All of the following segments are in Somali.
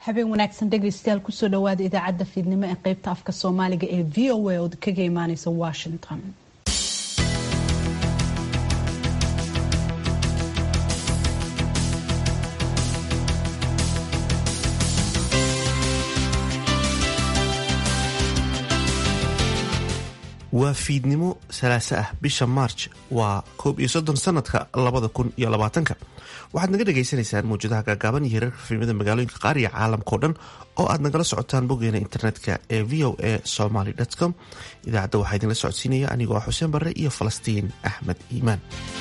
habeen wanaagsan dhegaystayaal kusoo dhawaada idaacadda fiidnimo ee qaybta afka soomaaliga ee v o a oo kaga imaaneysa washington waa fiidnimo salaaso ah bisha maarj waa koob iyo soddon sanadka labada kun iyo labaatanka waxaad naga dhagaysanaysaan mawjadaha gaagaaban iyo hirarka fiilmada magaalooyinka qaar iyo caalamkao dhan oo aad nagala socotaan boggeena internetka ee v o a somaly com idaacadda waxaa idinla socodsiinaya anigoo ah xuseen barre iyo falastiin axmed iimaan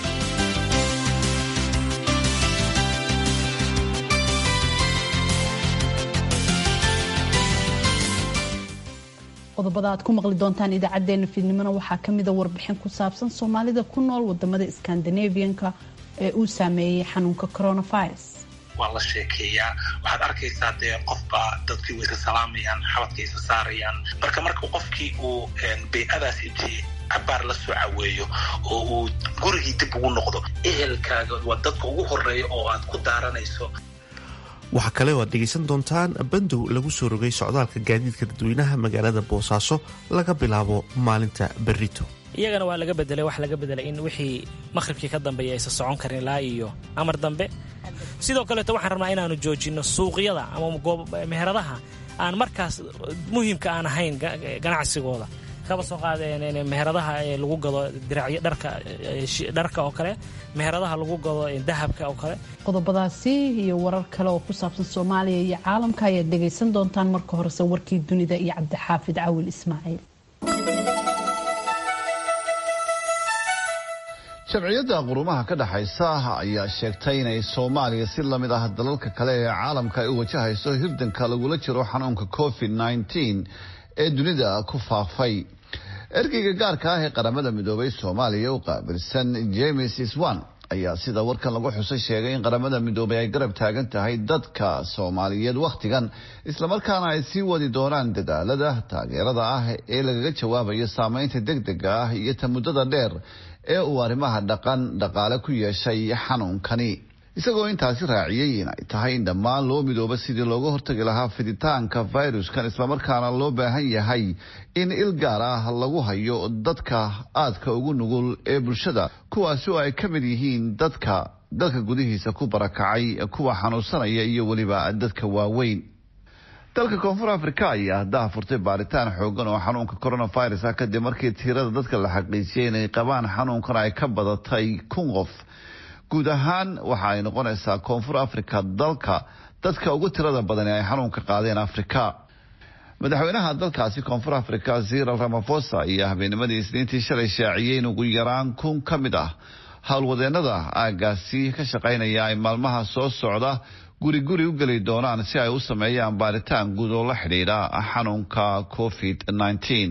qodobada aad ku maqli doontaan idaacadeena fiidnimona waxaa kamida warbixin ku saabsan soomaalida ku nool wadamada skandinavianka ee uu saameeyey xanuunka coronavirus waa la sheekeeyaa waxaad arkaysaa dee qofba dadkii way ka salaamayaan xabadka isa saarayaan marka marka qofkii uu bay-adaas intii cabaar la soo caweeyo oo uu gurigii dib ugu noqdo ehelkaaga waa dadka ugu horeeya oo aad ku daaranayso waxaa kale oo aad dhegaysan doontaan bandow lagu soo rogay socdaalka gaadiidka dadweynaha magaalada boosaaso laga bilaabo maalinta berito iyagana waa laga bedelay wax laga bedelay in wixii maqhribkii ka dambeeya aysan socon karin ilaa iyo amar dambe sidoo kaleeto waxaan rabnaa inaanu joojinno suuqyada ama meheradaha aan markaas muhiimka aan ahayn ganacsigooda kaba soo qaadeen meheradaha lagu gado diracyo dharka dharka oo kale meheradaha lagu gado dahabka oo kale qodobadaasi iyo warar kale oo ku saabsan soomaaliya iyo caalamka ayaad dhegaysan doontaan marka horese warkii dunida iyo cabdixaafid cawil ismaaciil sharciyadda qurumaha ka dhexaysa ayaa sheegtay inay soomaaliya si lamid ah dalalka kale ee caalamka ay u wajahayso hirdanka lagula jiro xanuunka covid nneteen ee dunida ku faafay ergeyga gaarka ah ee qaramada midoobay soomaaliya u qaabilsan james iswan ayaa sida warkan lagu xusay sheegay in qaramada midoobay ay garab taagan tahay dadka soomaaliyeed wakhtigan islamarkaana ay sii wadi doonaan dadaalada taageerada ah ee lagaga jawaabayo saameynta degdega ah iyo ta muddada dheer ee uu arrimaha dhaqan dhaqaale ku yeeshay xanuunkani isagoo intaasi raaciyey in ay tahay in dhammaan loo midooba sidii looga hortagi lahaa fiditaanka fayruskan islamarkaana loo baahan yahay in il gaar ah lagu hayo dadka aadka ugu nugul ee bulshada kuwaasi oo ay ka mid yihiin dadka dalka gudihiisa ku barakacay kuwa xanuunsanaya iyo weliba dadka waaweyn dalka koonfur afrika ayaa haddaha furtay baaritaan xoogan oo xanuunka coronavirus ah kadib markii tiirada dadka la xaqiijiyay inay qabaan xanuunkan ay ka badatay kun qof guud ahaan waxa ay noqonaysaa koonfur afrika dalka dadka ugu tirada badan ee ay xanuunka qaadeen afrika madaxweynaha dalkaasi koonfur afrika ziral ramafosa ayaa habeennimadii isniintii shalay shaaciyey in ugu yaraan kun ka mid ah howlwadeenada aagaasi ka shaqaynaya ay maalmaha soo socda guri guri u geli doonaan si ay u sameeyaan baaritaan guud oo la xidhiidha xanuunka covid nneteen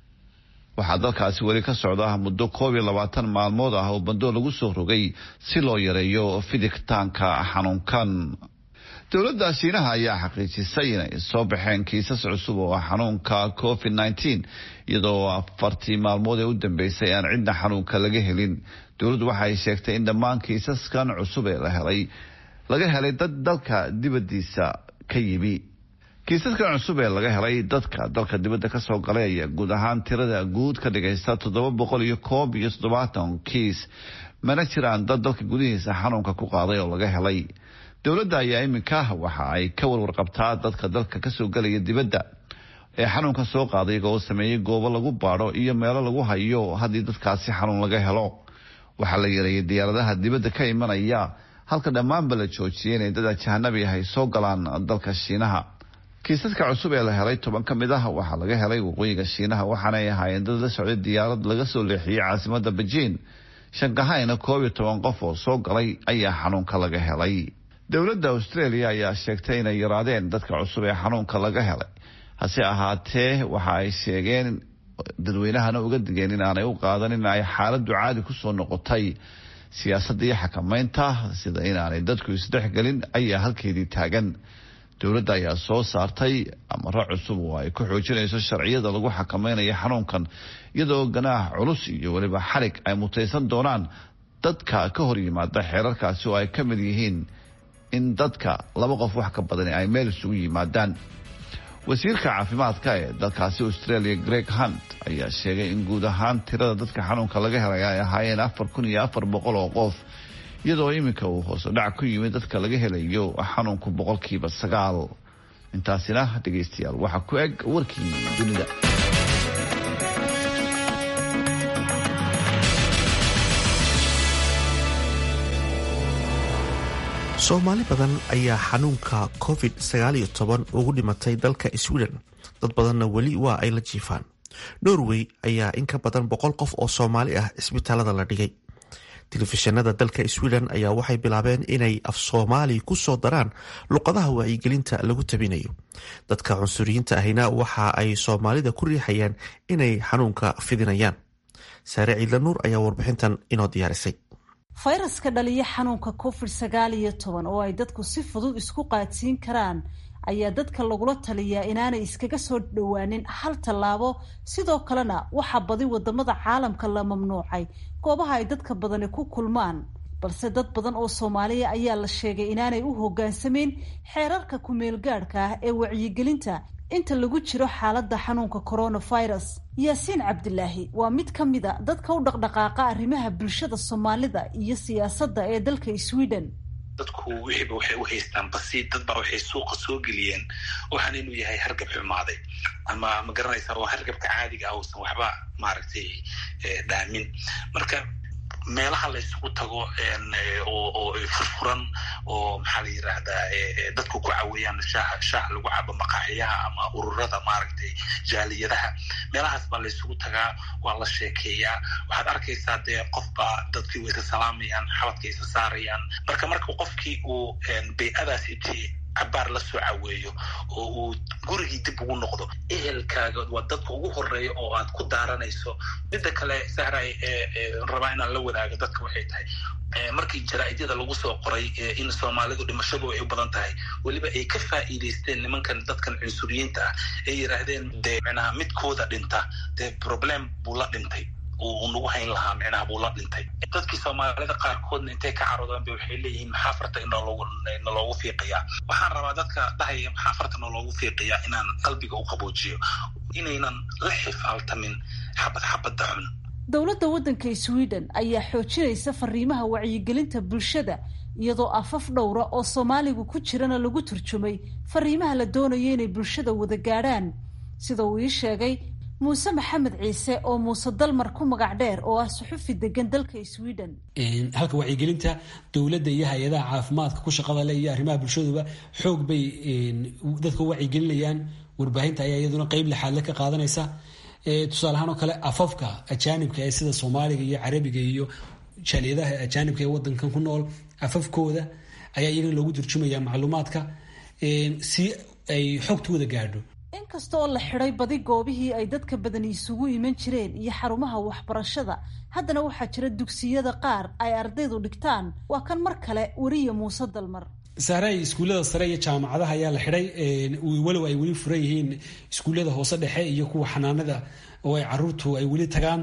waxaa dalkaasi weli ka socda muddo koob iyo labaatan maalmood ah oo bandoo lagu soo rogay si loo yareeyo fiditaanka xanuunkan dowladda shiinaha ayaa xaqiijisay inay soo baxeen kiisas cusub oo xanuunka covid nneteen iyadoo afartii maalmood ee u dambeysay aan cidna xanuunka laga helin dowladdu waxaay sheegtay in dhammaan kiisaskan cusub ee la helay laga helay dad dalka dibadiisa ka yimi kiisaskan cusub ee laga helay dadka dalka dibadda kasoo galay ayaa guud ahaan tirada guud ka dhigaysta toddoba boqol iyo koob iyo toddobaatan kiis mana jiraan dad dalka gudihiisa xanuunka ku qaaday oo laga helay dowladda ayaa iminka waxa ay ka warwarqabtaa dadka dalka kasoo galaya dibadda ee xanuunka soo qaaday iyagoo sameeyey goobo lagu baadho iyo meelo lagu hayo haddii dadkaasi xanuun laga helo waxaa la yareeyay diyaaradaha dibadda ka imanaya halka dhammaanba la joojiyay inay dad ajahanabi ah ay soo galaan dalka shiinaha kiisaska cusub ee la helay toban ka mid ah waxaa laga helay waqooyiga shiinaha waxaanay ahaayeen dad la socday diyaarad laga soo leexiyey caasimada bejiin shankahayna koob iyo toban qof oo soo galay ayaa xanuunka laga helay dowladda australia ayaa sheegtay inay yaraadeen dadka cusub ee xanuunka laga helay hase ahaatee waxa ay sheegeen dadweynahana uga digeen inaanay u qaadan in ay xaaladdu caadi kusoo noqotay siyaasadda iyo xakameynta sida inaanay dadku isdhexgelin ayaa halkeedii taagan dowladda ayaa soo saartay amaro cusub oo ay ku xoojinayso sharciyada lagu xakameynayo xanuunkan iyadoo ganaax culus iyo weliba xarig ay mutaysan doonaan dadka ka hor yimaada xeerarkaasi oo ay ka mid yihiin in dadka laba qof wax ka badani ay meel isugu yimaadaan wasiirka caafimaadka ee dalkaasi australia greg hunt ayaa sheegay in guud ahaan tirada dadka xanuunka laga helay ay ahaayeen afar kun iyo afar boqol oo qof iyadoo iminka uu hoose dhac ku yimid dadka laga helayo xanuunku boqolkiiba sagaal intaasina dhegaystayaal waxaa ku eg warkii dunida soomaali badan ayaa xanuunka covid ugu dhimatay dalka sweden dad badanna weli waa ay la jiifaan norway ayaa in ka badan boqol qof oo soomaali ah cisbitaalada la dhigay telefishinada dalka sweden ayaa waxay bilaabeen inay af soomaali ku soo daraan luqadaha wacyigelinta lagu tabinayo dadka cunsuriyiinta ahina waxa ay soomaalida ku riixayaan inay xanuunka fidinayaan saare ciidla nuur ayaa warbixintan inoo diyaarisay fayraska dhaliya xanuunka covid sagaal iyo toban oo ay dadku si fudud isku qaadsiin karaan ayaa dadka lagula taliyaa inaanay iskaga soo dhowaanin hal tallaabo sidoo kalena waxaa badi wadamada caalamka la mamnuucay goobaha ay dadka badani ku kulmaan balse dad badan oo soomaaliya ayaa la sheegay inaanay u hogaansamayn xeerarka ku-meelgaadhka ah ee wacyigelinta inta lagu jiro xaaladda xanuunka coronavirus yaasiin cabdilaahi waa mid ka mid a dadka u dhaqdhaqaaqa arrimaha bulshada soomaalida iyo siyaasadda ee dalka sweden dadku wixiiba waxay u haystaan basi dad baa waxay suuqa soo geliyeen waxaan inuu yahay hargab xumaaday ama ma garanaysaa waa hargabka caadiga ah uusan waxba maaragtay dhaamin marka meelaha la isugu tago oo furfuran oo maxaa la yidhaahdaa dadku ku caweeyaan shaaha shaaha lagu cabo maqaaxiyaha ama ururada maaragtay jaaliyadaha meelahaas baa la isugu tagaa waa la sheekeeyaa waxaad arkaysaa dee qofba dadkii way isa salaamayaan xabadka isa saarayaan marka marka qofkii uu bay-adaas intii cabaar la soo caweeyo oo uu gurigii dib ugu noqdo ehelkaaga waa dadka ugu horeeya oo aad ku daaranayso midda kale sahray rabaa inaan la wadaago dadka waxay tahay markii jaraa-idyada lagu soo qoray in soomaalidu dhimashadu ay u badan tahay weliba ay ka faa'iidaysteen nimankan dadkan cunsuriyiinta ah ay yidhaahdeen dee micnaha midkooda dhinta dee problem buu la dhintay uu nagu hayn lahaa micnaha buu la dhintay dadkii soomaalida qaarkoodna intay ka caroodaan ba waxay leeyihiin maxaa farta inaloogu fiiqayaa waxaan rabaa dadka dhahaya maxaa farta naloogu fiiqayaa inaan qalbiga u qaboojiyo inaynan la xifaaltamin xabad xabadda xun dowladda waddanka sweden ayaa xoojinaysa fariimaha wacyigelinta bulshada iyadoo afaf dhowra oo soomaaligu ku jirana lagu turjumay fariimaha la doonayo inay bulshada wada gaadhaan sida uu ii sheegay muuse maxamed ciise oo muuse dalmar ku magac dheer oo ah suxufi degan dalka sweden halka wacyigelinta dowladda iyo hay-adaha caafimaadka ku shaqada le iyo arrimaha bulshaduba xoog bay dadka u wacyigelinayaan warbaahinta ayaa iyaduna qeyb lixaadle ka qaadanaysa tusaale ahaan oo kale afafka ajaanibka ee sida soomaaliga iyo carabiga iyo jaaliyadaha ajaanibka ee wadankan ku nool afafkooda ayaa iyagana loogu turjumaya macluumaadka si ay xogta wada gaadho inkasta oo la xidhay badi goobihii ay dadka badani isugu iman jireen iyo xarumaha waxbarashada haddana waxaa jira dugsiyada qaar ay ardaydu dhigtaan waa kan mar kale weriya muuse dalmar saaray iskuullada sare iyo jaamacadaha ayaa la xidhay walow ay weli furan yihiin iskuullada hoose dhexe iyo kuwa xanaanada oo ay caruurtu ay weli tagaan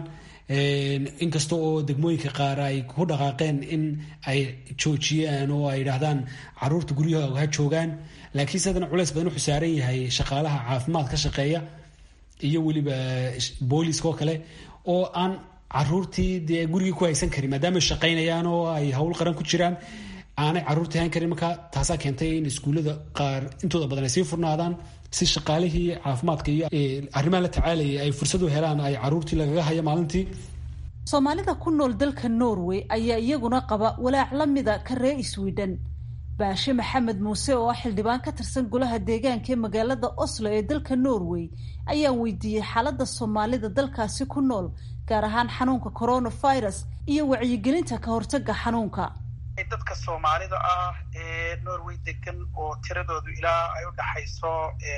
inkasta oo degmooyinka qaar ay ku dhaqaaqeen in ay joojiyaan oo ay yidhaahdaan caruurta guryahooga ha joogaan laakiinse haddana culeys badan wuxuu saaran yahay shaqaalaha caafimaad ka shaqeeya iyo weliba booliiska oo kale oo aan caruurtii dee gurigii ku haysan karin maadaama shaqaynayaan oo ay hawl qaran ku jiraan aanay caruurtii hayn karin marka taasaa keentay in iskuullada qaar intooda badan ay sii furnaadaan si shaqaalihii caafimaadka iyo arrimaha la tacaalayay ay fursad u helaan ay caruurtii lagaga hayo maalintii soomaalida ku nool dalka norway ayaa iyaguna qaba walaac la mida ka ree sweden baashe maxamed muuse oo ah xildhibaan ka tirsan golaha deegaanka ee magaalada oslo ee dalka norway ayaa weydiiyey xaaladda soomaalida dalkaasi ku nool gaar ahaan xanuunka coronavirus iyo wacyigelinta ka hortaga xanuunka dadka soomaalida ah ee norway degan oo tiradoodu ilaa ay u dhaxayso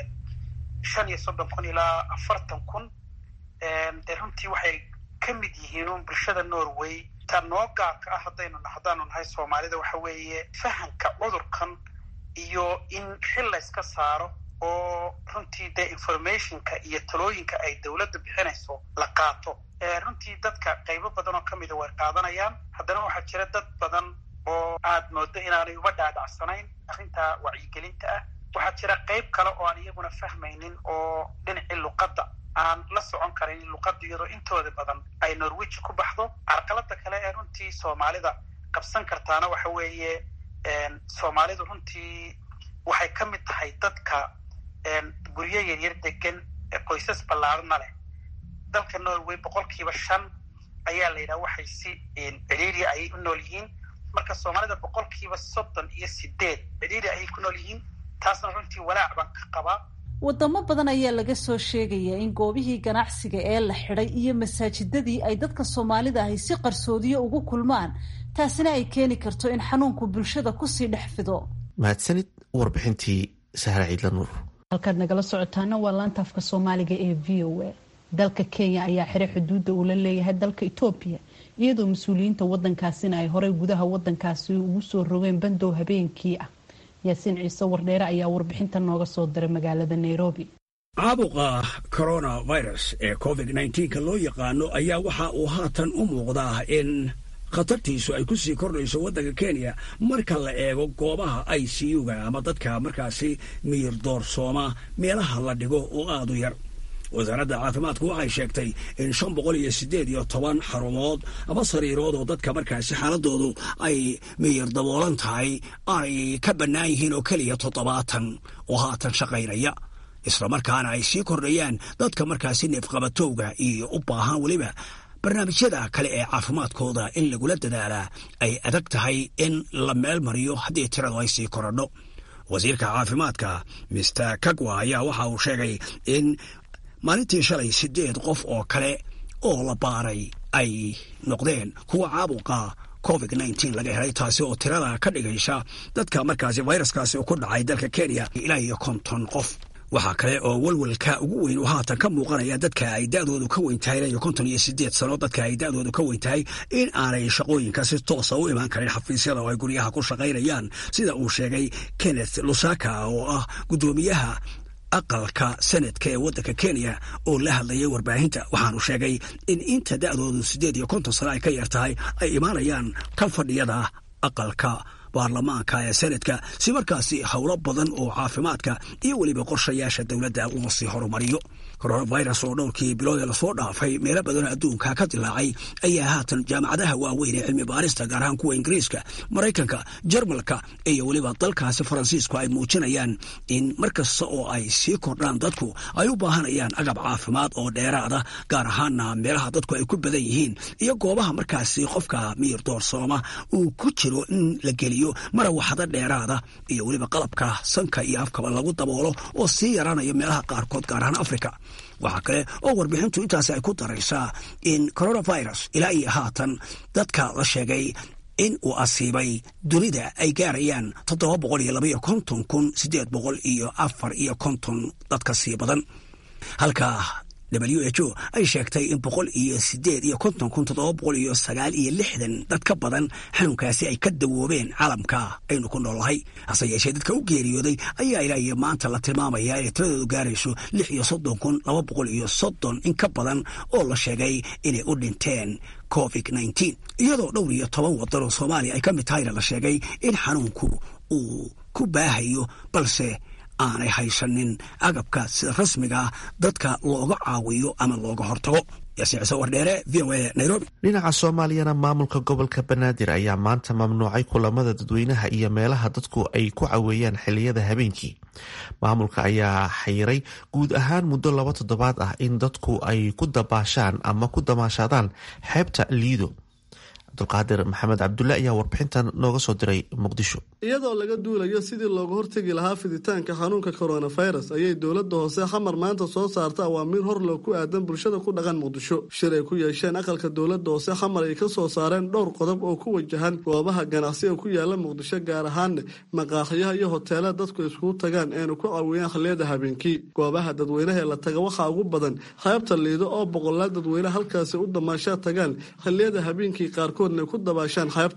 shan iyo soddon kun ilaa afartan kun dee runtii waxay ka mid yihiin un bulshada norway ta noo gaarka ah haddaynu haddaanu nahay soomaalida waxa weeye fahamka cudurkan iyo in xil layska saaro oo runtii dee informationka iyo talooyinka ay dowladda bixinayso la qaato runtii dadka qaybo badan oo kamida way qaadanayaan haddana waxaa jira dad badan oo aad moodo inaanay uba dhaadhacsanayn arrinta wacyigelinta ah waxaa jira qayb kale oo aan iyaguna fahmaynin oo dhinacii luqadda aan la socon karin luqadda iyadoo intooda badan ay norwich ku baxdo carqalada kale ee runtii soomaalida qabsan kartaana waxa weeye soomaalidu runtii waxay ka mid tahay dadka guryo yaryar degan ee qoysas ballaarana leh dalka norway boqolkiiba shan ayaa la yidhaha waxay si cidhiiri ayay u nool yihiin marka soomaalida boqolkiiba soddon iyo sideed cidhiiri ayay ku nool yihiin taasna runtii walaac baan ka qabaa wadamo badan ayaa laga soo sheegayaa in goobihii ganacsiga ee la xidhay iyo masaajidadii ay dadka soomaalida ahi si qarsoodiyo ugu kulmaan taasina ay keeni karto in xanuunku bulshada kusii dhex fido mahadsanid warbixintii sahra ciidla nuur halkaad nagala socotaana waa laanta afka soomaaliga ee v o a dalka kenya ayaa xiray xuduudda uu la leeyahay dalka etoobiya iyadoo mas-uuliyiinta wadankaasina ay horey gudaha wadankaasi ugu soo rogeen bandow habeenkii ah yaasiin ciise wardheere ayaa warbixinta nooga soo diray magaalada nairobi caabuqa coronavirus ee covid nka loo yaqaano ayaa waxa uu haatan u muuqdaa in khatartiisu ay ku sii kordhayso waddanka kenya marka la eego goobaha i c u-ga ama dadka markaasi miyir doorsooma meelaha la dhigo oo aada u yar wasaaradda caafimaadku waxay sheegtay in shan boqol iyo siddeed iyo toban xarumood ama sariirood oo dadka markaasi xaaladoodu ay miyir daboolan tahay aanay ka bannaan yihiin oo keliya toddobaatan oo haatan shaqaynaya islamarkaana ay sii kordhayaan dadka markaasi neefqabatowga iyo u baahan weliba barnaamijyada kale ee caafimaadkooda in lagula dadaalaa ay adag tahay in la meel mariyo haddii tiradu ay sii korodho wasiirka caafimaadka mister kagwa ayaa waxa uu sheegay in maalintii shalay siddeed qof oo kale oo la baaray ay noqdeen kuwa caabuqa covid nteen laga helay taasi oo tirada ka dhigaysa dadka markaasi fayraskaasi ku dhacay dalka kenya ilaa iyo konton qof waxaa kale oo walwalka ugu weyn uu haatan ka muuqanaya dadka ay da'doodu ka weyn tahay ilaa iyo konton iyo siddeed sano dadka ay da'doodu ka weyn tahay in aanay shaqooyinka si toosa u imaan karin xafiisyada oo ay guryaha ku shaqaynayaan sida uu sheegay kenneth lusaka oo ah guddoomiyaha aqalka sanadka ee waddanka kenya oo la hadlayay warbaahinta waxaanu sheegay in inta da'doodu siddeed iyo konton sano ay ka yar tahay ay imaanayaan ka fadhiyada aqalka baarlamaanka ee sanadka si markaasi howlo badan oo caafimaadka iyo weliba qorshayaasha dowladda uga sii horumariyo coronavirus oo dhowrkii biloodee lasoo dhaafay meelo badanoo adduunka ka dilaacay ayaa haatan jaamacadaha waaweyn ee cilmi baarista gaar ahaan kuwa ingiriiska maraykanka jarmalka iyo weliba dalkaasi faransiisku ay muujinayaan in mar kasta oo ay sii kordhaan dadku ay u baahanayaan agab caafimaad oo dheeraada gaar ahaana meelaha dadku ay ku badan yihiin iyo goobaha markaasi qofka miyir doorsooma uu ku jiro in la geliyo marawaxado dheeraada iyo weliba qalabka sanka iyo afkaba lagu daboolo oo sii yaraanaya meelaha qaarkood gaar ahaan africa waxaa kale oo warbixintu intaasi ay ku daraysaa in coronavirus ilaa iyo haatan dadka la sheegay in uu asiibay dunida ay gaarayaan toddoba boqol iyo labaiyo konton kun siddeed boqol iyo afar iyo konton dadka sii badan halka w h o ay sheegtay in boqol iyo sideed iyo konton kun toddoba boqol iyo sagaal iyo lixdan dad ka badan xanuunkaasi ay ka dawoobeen caalamka aynu ku noolnahay hase yeeshee dadka u geeriyooday ayaa ilaa iyo maanta la tilmaamaya inay tiradoodu gaarayso lix iyo soddon kun laba boqol iyo soddon in ka badan oo la sheegay inay u dhinteen covid nteen iyadoo dhowr iyo toban wadan oo soomaaliya ay ka mid tahayna la sheegay in xanuunku uu ku baahayo balse aanay haysanin agabka sida rasmiga dadka looga caawiyo ama looga hortago yaasiicise wardheere v o a nairobi dhinaca soomaaliyana maamulka gobolka banaadir ayaa maanta mamnuucay kulamada dadweynaha iyo meelaha dadku ay ku caweeyaan xiliyada habeenkii maamulka ayaa xayiray guud ahaan muddo laba toddobaad ah in dadku ay ku dabaashaan ama ku damaashaadaan xeebta liido cabdulqaadir maxamed cabdulle ayaa warbixintan nooga soo diray muqdisho iyadoo laga duulayo sidii looga hortegi lahaa fiditaanka xanuunka coronavirus ayay dowladda hoose xamar maanta soo saarta awaamiir hor loo ku aadan bulshada ku dhaqan muqdisho shir ay ku yeesheen aqalka dowladda hoose xamar ay ka soo saareen dhowr qodob oo ku wajahan goobaha ganacsiga ku yaala muqdisho gaar ahaan maqaaxiyaha iyo hoteelada dadku iskugu tagaan eenu ku caawiyaan xilliyada habeenkii goobaha dadweynaha ee la taga waxaa ugu badan xeebta liido oo boqolaal dadweyne halkaasi u damaashaa tagaan xilliyada habeenkii qaarkood ku dabaashaan xeebta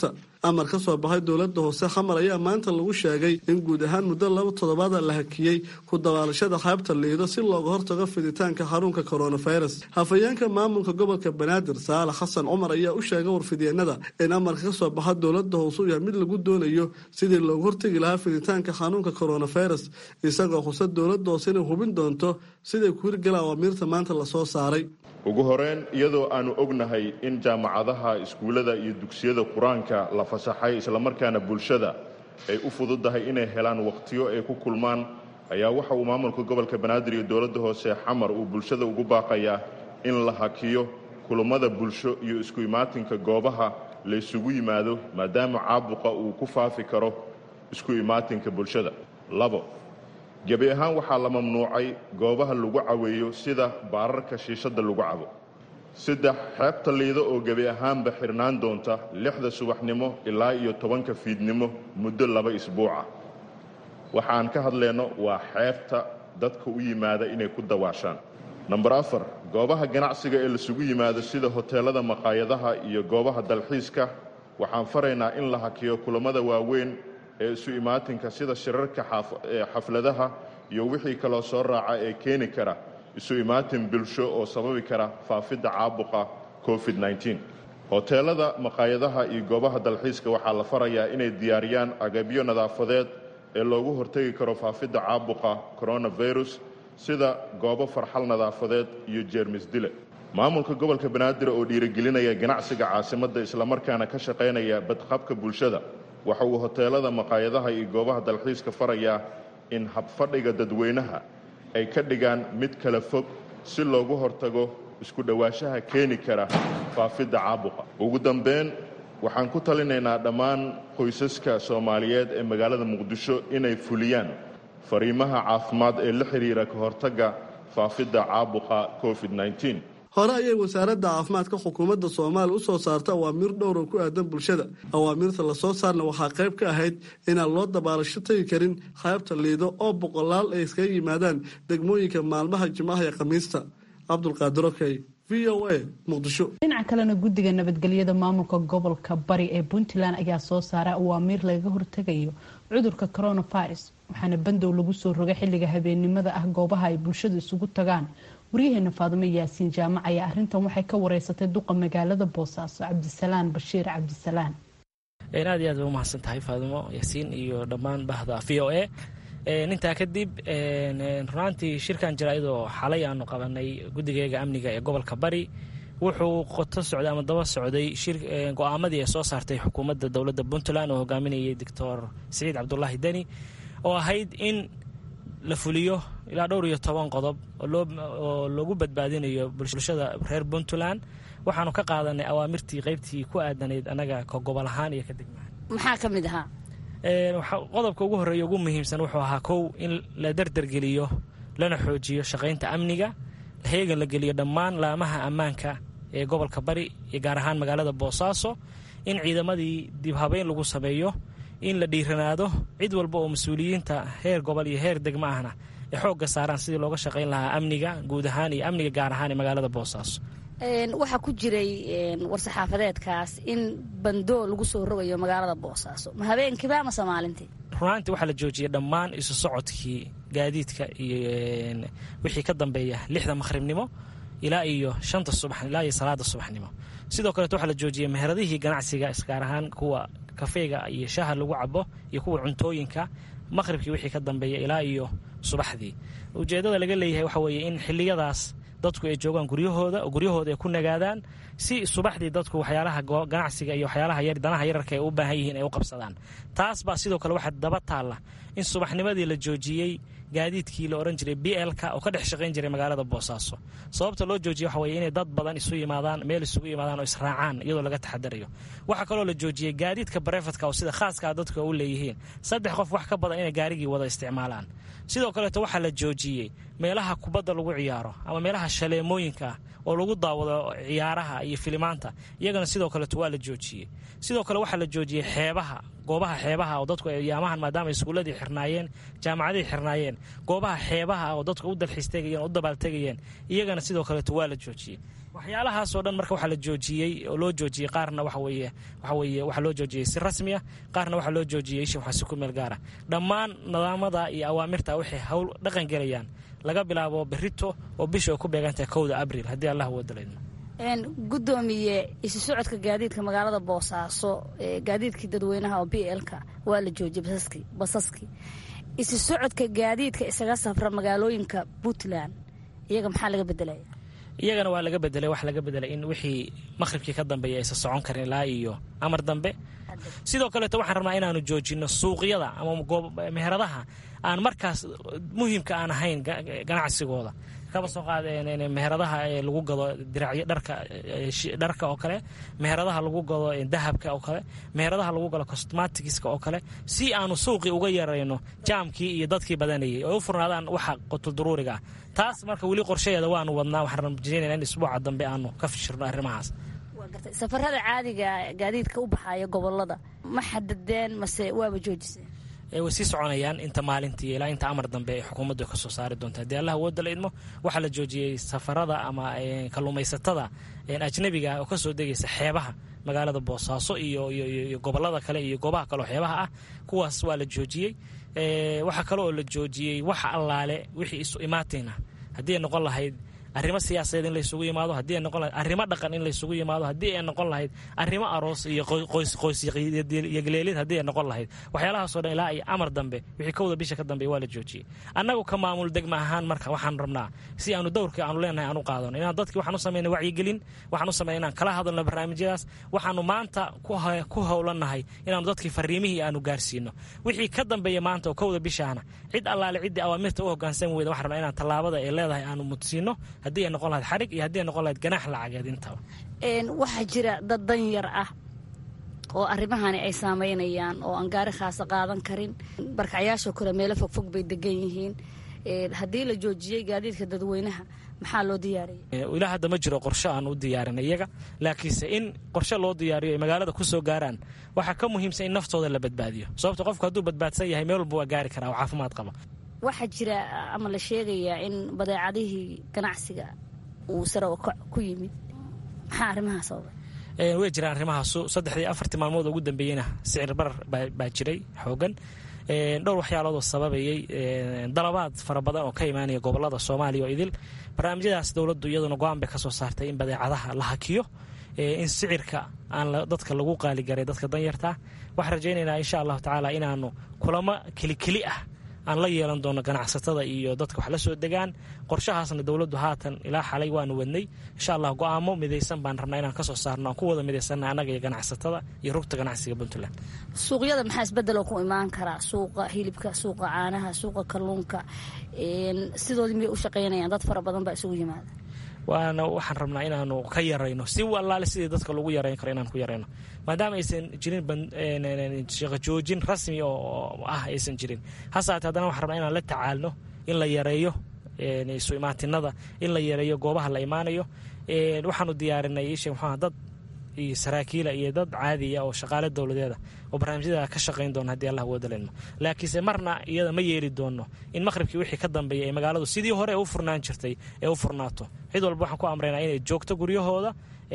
amar ka soo baxay dowladda hoose xamar ayaa maanta lagu sheegay in guud ahaan muddo laba toddobaada la hakiyey ku dabaalashada xeebta liido si looga hortago fiditaanka xanuunka coronavirus hafayeenka maamulka gobolka banaadir saalax xasan cumar ayaa u sheegay warfidyeenada in amarka ka soo baxa dowladda hoose u yahay mid lagu doonayo sidii looga hortegi lahaa fiditaanka xanuunka coronavirus isagoo xusa dowladda hoose inay hubin doonto siday ku hirgala awaamiirta maanta lasoo saaray ugu horeyn iyadoo aannu ognahay in jaamacadaha iskuullada iyo dugsiyada qur-aanka la fasaxay islamarkaana bulshada ay u fududahay inay helaan wakhtiyo ay ku kulmaan ayaa waxa uu maamulka gobolka banaadir iyo dowladda hoose xamar uu bulshada ugu baaqayaa in la hakiyo kulummada bulsho iyo isku imaatinka goobaha la ysugu yimaado maadaama caabuqa uu ku faafi karo isku imaatinka bulshada labo gebi ahaan waxaa la mamnuucay goobaha lagu caweeyo sida baararka shiishadda lagu cabo saddex xeebta liido oo gebi ahaanba xirnaan doonta lixda subaxnimo ilaa iyo tobanka fiidnimo muddo laba isbuuca waxaan ka hadlayno waa xeebta dadka u yimaada inay ku dawaashaan namber afar goobaha ganacsiga ee lasugu yimaado sida hoteellada maqaayadaha iyo goobaha dalxiiska waxaan faraynaa in la hakiyo kulammada waaweyn ee isu imaatinka sida shirarka xafladaha iyo wixii kaloo soo raaca ee keeni kara isu imaatin bulsho oo sababi kara faafidda caabuqa covid -19 hoteelada maqaayadaha iyo goobaha dalxiiska waxaa la farayaa inay diyaariyaan agabyo nadaafadeed ee loogu hortegi karo faafidda caabuqa coronavirus sida goobo farxal nadaafadeed iyo jeermis dile maamulka gobolka banaadir oo dhiirigelinaya ganacsiga caasimadda islamarkaana ka shaqaynaya badqabka bulshada waxa uu hoteelada maqaayadaha iyo goobaha dalxiiska farayaa in habfadhiga dadweynaha ay ka dhigaan mid kala fog si loogu hortago isku dhowaanshaha keeni kara faafidda caabuqa ugu dambeyn waxaan ku talinaynaa dhammaan qoysaska soomaaliyeed ee magaalada muqdisho inay fuliyaan fariimaha caafimaad ee la xidhiira ka hortagga faafidda caabuqa covid -19 hore ayay wasaaradda caafimaadka xukuumadda soomaaliya u soo saarta awaamiir dhowr oo ku aadan bulshada awaamiirta lasoo saarna waxaa qayb ka ahayd inaan loo dabaalasho tegi karin qaybta liido oo boqolaal ay iskaga yimaadaan degmooyinka maalmaha jimcaha iyo khamiista cabdulqaadir okey v o a muqdisho dhinaca kalena guddiga nabadgelyada maamulka gobolka bari ee puntland ayaa soo saara awaamiir lagaga hortegayo cudurka coronavirus waxaana bandow lagu soo rogay xilliga habeennimada ah goobaha ay bulshadu isugu tagaan waryaheena faadimo yaasiin jaamac ayaa arrintan waxay ka wareysatay duqa magaalada boosaaso cabdisalaan bashiir cabdisalaan aad iyo aad bay umahadsan tahay faadimo yaasiin iyo dhammaan bahda v o a intaa kadib runaantii shirkan jira iyadoo xalay aanu qabanay guddigeega amniga ee gobolka bari wuxuu qoto socday ama daba socday go-aamadii ay soo saartay xukuumadda dowladda puntland oo hogaaminayay doctor siciid cabdulaahi deni oo ahayd in la fuliyo ilaa dhowr iyo toban qodob oo loogu badbaadinayo bulshada reer puntland waxaanu ka qaadanay awaamirtii qeybtii ku aadanayd anaga ka gobol ahaan iyo ka degmahaan maxaa ka mid ahaa qodobka ugu horreeya ugu muhiimsan wuxuu ahaa kow in la dardargeliyo lana xoojiyo shaqaynta amniga heegan la geliyo dhammaan laamaha ammaanka ee gobolka bari iyo gaar ahaan magaalada boosaaso in ciidamadii dib habeyn lagu sameeyo in la dhiiranaado cid walba oo mas-uuliyiinta heer gobol iyo heer degmo ahna ay xoogga saaraan sidii looga shaqayn lahaa amniga guud ahaan iyo amniga gaar ahaan ee magaalada boosaaso waxaa ku jiray war-saxaafadeedkaas in bandoo lagu soo rogayo magaalada boosaaso ma habeenkiiba amase maalintii runaantii waxaa la joojiyay dhammaan isu socodkii gaadiidka iyo wixii ka dambeeya lixda maqhribnimo ilaa iyo shanta subax ilaa iyo salaada subaxnimo sidoo kaleeto waxaa la joojiyay meheradihii ganacsiga isgaar ahaan kuwa kafeyga iyo shaaha lagu cabo iyo kuwa cuntooyinka maqhribkii wixii ka dambeeya ilaa iyo subaxdii ujeeddada laga leeyahay waxa weeye in xilliyadaas dadku ay joogaan guryahooda oo guryahooda ay ku nagaadaan si subaxdii dadku waxyaalaha ganacsiga iyo waxyaalaha danaha yararka ay u baahan yihiin ay u qabsadaan taas baa sidoo kale waxaa daba taalla in subaxnimadii la joojiyey gaadiidkii la ohan jiray b lka oo ka dhex shaqayn jiray magaalada boosaaso sababta loo joojiye waxa weye inay dad badan isu yimaadaan meel isugu yimaadaan oo israacaan iyadoo laga taxadarayo waxaa kaloo la joojiyey gaadiidka barefadka oo sida khaaskaa dadku u leeyihiin saddex qof wax ka badan inay gaarigii wada isticmaalaan sidoo kaleeto waxaa la joojiyey meelaha kubadda lagu ciyaaro ama meelaha shaleemooyinka ah oo lagu daawado ciyaaraha iyo filimaanta iyagana sidoo kaleeto waa la joojiyey sidoo kale waxaa la joojiyey xeebaha goobaha xeebaha oo dadku ayaamahan maadaama iskuulladii xirnaayeen jaamacadii xirnaayeen goobaha xeebaha oo dadku u dalxiis tegayeen oo u dabaaltegayeen iyagana sidoo kaleeto waa la joojiyey waxyaalahaasoo dhan marka waxaa la joojiyey oo loo joojiyey qaarna waxa weeye waxa weeye waxaa loo joojiyey si rasmi ah qaarna waxaa loo joojiyey isha waxaa si ku meel gaara dhammaan nidaamada iyo awaamirta waxay hawl dhaqan gelayaan laga bilaabo berito oo bisha ay ku beegantahay kowda abril haddii allah wadalayno gudoomiye isu socodka gaadiidka magaalada boosaaso gaadiidkii dadweynaha oo b lka waa la joojiyey basaskii isu socodka gaadiidka isaga safra magaalooyinka puntland iyaga maxaa laga bedelaya iyagana waa laga bedelay wax laga bedelay in wixii maqhribkii ka dambeeya aysan socon karin ilaa iyo amar dambe sidoo kaleeto waxaan rabnaa inaanu joojino suuqyada ama meheradaha aan markaas muhiimka aan ahayn ganacsigooda kaba soo qaad meheradaha lagu gado diracyo dharka dharka oo kale meheradaha lagu gado dahabka oo kale meheradaha lagu gado cosmaticska oo kale si aanu suuqii uga yarayno jaamkii iyo dadkii badanayay oo u furnaadaan waxa qutuldaruuriga ah taas marka weli qorshaheeda waanu wadnaa waxaan rajeynayna in isbuuca dambe aanu ka fishirno arrimahaas safarada caadiga gaadiidka u baxaya gobolada ma xadadeen mase waaba joojiseen way sii soconayaan inta maalintii ilaa inta amar dambe ay xukuumaddu ka soo saari doonta haddii allah wooda la idmo waxaa la joojiyey safarada ama kalluumaysatada ajnabiga oo ka soo degaysa xeebaha magaalada boosaaso iyo iyo gobolada kale iyo goobaha kaleoo xeebaha ah kuwaas waa la joojiyey waxaa kale oo la joojiyey wax allaale wixii isu imaatayna haddii ay noqon lahayd arrimo siyaasadeed in laysugu yimaado haddii ay noqon lahayd arrimo dhaqan in laysugu yimaado haddii ay noqon lahayd arrimo aroos iyo qoysqoysiyogleelid haddii ay noqon lahayd waxyaalahaasoo dhan ilaa iyo amar dambe wixii kowda bisha ka dambeeya waa la joojiyey annagu ka maamul degma ahaan marka waxaan rabnaa si aanu dowrkii aanu leenahay aan u qaadano inaan dadkii waxaan u samayna wacyigelin waxaan u samayna inaan kala hadalno barnaamijyadaas waxaanu maanta ku howlannahay inaanu dadkii fariimihii aanu gaarsiino wixii ka dambeeya maanta oo kowda bishaana cid allaale ciddii awaamirta u hogaansami weyda waxaan rabnaa inaan tallaabada ay leedahay aanu mudsiino haddii ay noqon lahayd xarig iyo haddii ay noqon lahayd ganaax lacageed intaba waxaa jira dad danyar ah oo arrimahani ay saameynayaan oo aan gaari khaasa qaadan karin barkacyaashoo kale meelo fogfog bay degan yihiin haddii la joojiyey gaadiidka dadweynaha maxaa loo diyaariyay ilaa hadda ma jiro qorshe aan u diyaarin iyaga laakiinse in qorshe loo diyaariyo ay magaalada ku soo gaaraan waxaa ka muhiimsan in naftooda la badbaadiyo sababto qofku hadduu badbaadsan yahay meel walba waa gaari karaa oo caafimaad qaba waxaa jira ama la sheegayaa in badeecadihii ganacsiga uu sare ku yimid maxaa arrimahaa sababay way jiraan arrimahaasu saddexdii afartii maalmood ugu dambeeyeyna sicir barar baa jiray xoogan dhowr waxyaaloodoo sababayey dalabaad fara badan oo ka imaanaya gobolada soomaaliya oo idil barnaamijyadaas dowladdu iyaduna go-aan bay ka soo saartay in badeecadaha la hakiyo in sicirka aan dadka lagu qaaligaray dadka danyartaa waxaan rajaynaynaa insha allahu tacaala inaanu kulamo kelikeli ah aan la yeelan doono ganacsatada iyo dadka wax la soo degaan qorshahaasna dowladdu haatan ilaa xalay waanu wadnay insha allah go-aamo midaysan baan rabnaa inaan kasoo saarno aan ku wada midaysanna annaga iyo ganacsatada iyo rugta ganacsiga puntland suuqyada maxaa isbeddeloo ku imaan karaa suuqa hilibka suuqa caanaha suuqa kalluunka sidoodii miyay u shaqaynayaan dad fara badan baa isugu yimaada waana waxaan rabnaa inaanu ka yarayno si allaale sidii dadka lagu yarayn karo inaan ku yarayno maadaama aysan jirin shaqajoojin rasmi oo ah aysan jirin hasaate haddana waxaan rabnaa inaan la tacaalno in la yareeyo isu imaatinada in la yareeyo goobaha la imaanayo waxaanu diyaarinay ishe muxuuha dad iyo saraakiila iyo dad caadiya oo shaqaale dowladeeda oo barnaamijyada ka shaqayn doona haddii allah wadalayno laakiinse marna iyada ma yeeli doono in maqhribkii wixii ka dambeeya ee magaaladu sidii hore ee u furnaan jirtay ee u furnaato cid walba waxaan ku amraynaa inay joogto guryahooda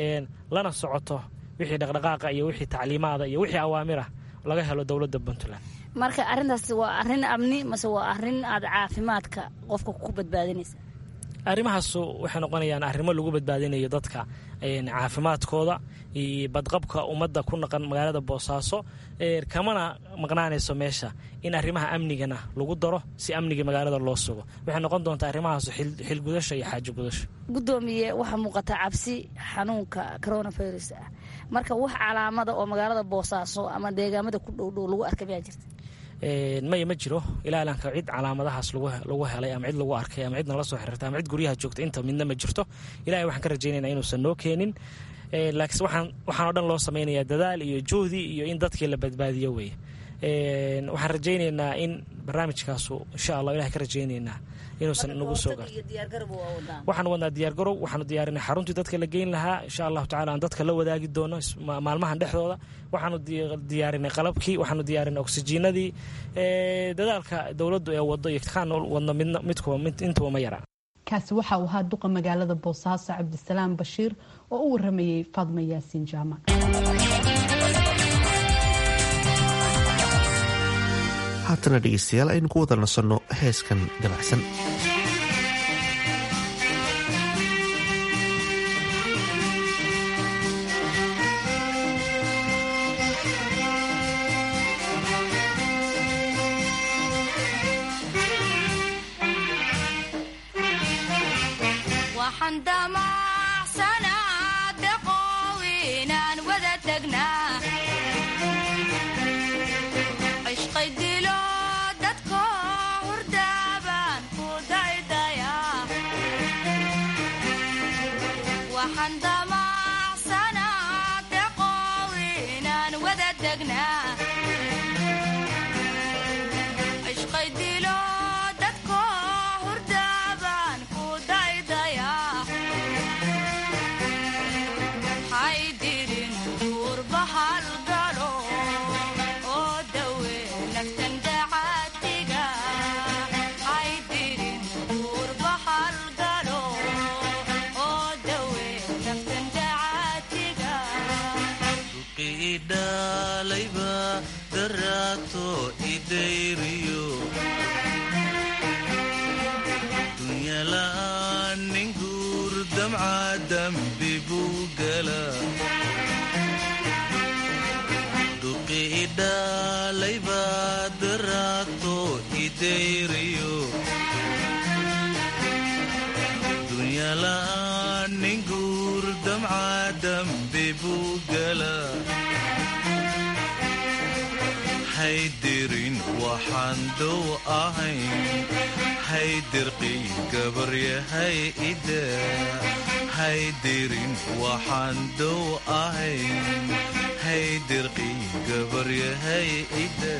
lana socoto wixii dhaqdhaqaaqa iyo wixii tacliimaada iyo wixii awaamirah laga helo dowladda puntland marka arrintaas waa arrin amni mase waa arrin aad caafimaadka qofka ku badbaadinaysa arrimahaasu waxay noqonayaan arrimo lagu badbaadinayo dadka caafimaadkooda iyo badqabka ummadda ku naqan magaalada boosaaso kamana maqnaanayso meesha in arrimaha amnigana lagu daro si amniga magaalada loo sugo waxay noqon doontaa arrimahaasu xilgudasho iyo xaajo gudasho gudoomiye waxaa muuqata cabsi xanuunka coronavirus ah marka wax calaamada oo magaalada boosaaso ama deegaamada ku dhowdhow lagu arka mayaa jirta maya ma jiro ilaa ilanka cid calaamadahaas lagu helay ama cid lagu arkay ama cid nala soo xiriirtay ama cid guryaha joogta inta midna ma jirto ilahay waxaan ka rajaynayna inuusan noo keenin laakiinse waxaanoo dhan loo samaynayaa dadaal iyo juhdi iyo in dadkii la badbaadiyo weeye waxaan rajaynaynaa in barnaamijkaasu insha allah ilahay ka rajaynaynaa inuusan nagu soo gaarto waxaan wadnaa diyaargarow waxaanu diyaarinay xaruntii dadka la geyn lahaa insha allahu tacala aan dadka la wadaagi doono maalmahan dhexdooda waxaanu diyaarinay qalabkii waxaanu diyaarinay oksijiinadii dadaalka dowladdu ee wado iyo kaan wadno midkuwa intuba ma yara kaasi waxa uu ahaa duqa magaalada boosaaso cabdisalaam bashiir oo u waramayay faadma yaasiin jaamac haatana dhegeystayaal aynu ku wada nasanno heeskan dabacsan haydirin waxaan dow ahayn haydirqii gabaryahay ida haydirin waxaan dow ahayn haydirqii gabaryahay ida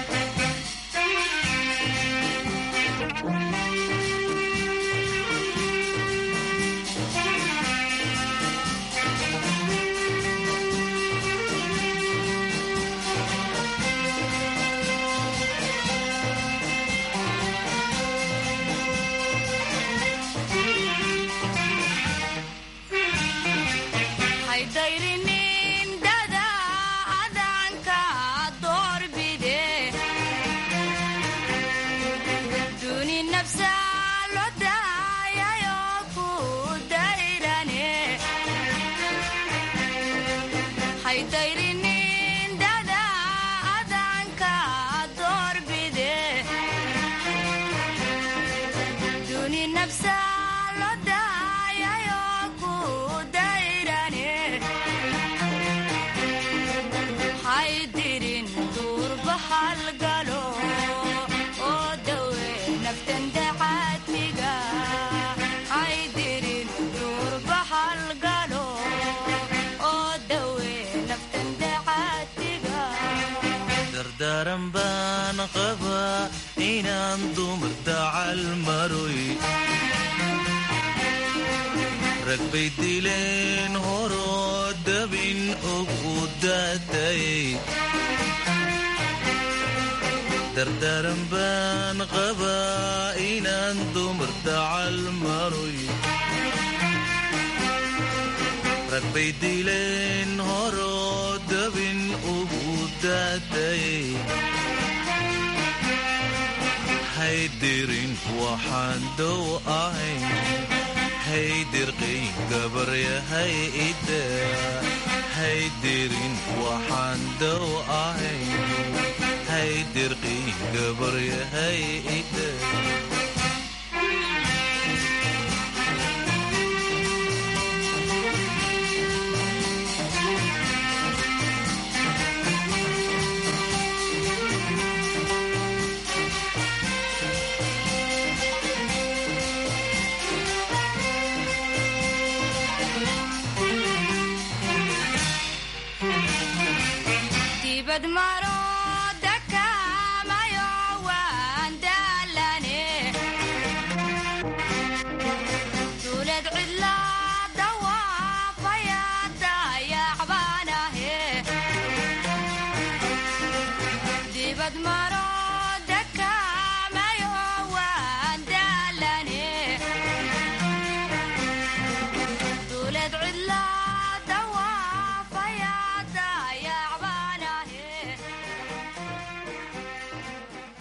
daran baan qabaa inaan dumar dacal maroy rag bay dileen horoo dabin og u daatayay dardaran baan qabaa inaan dumar dacal maroy rag bay dileen horoo dabin ugu daatayay haydirin waxaan dow ahayn haydirqii gabaryahay ida haydirin waxaan dow ahayn haydirqii gabaryahay ida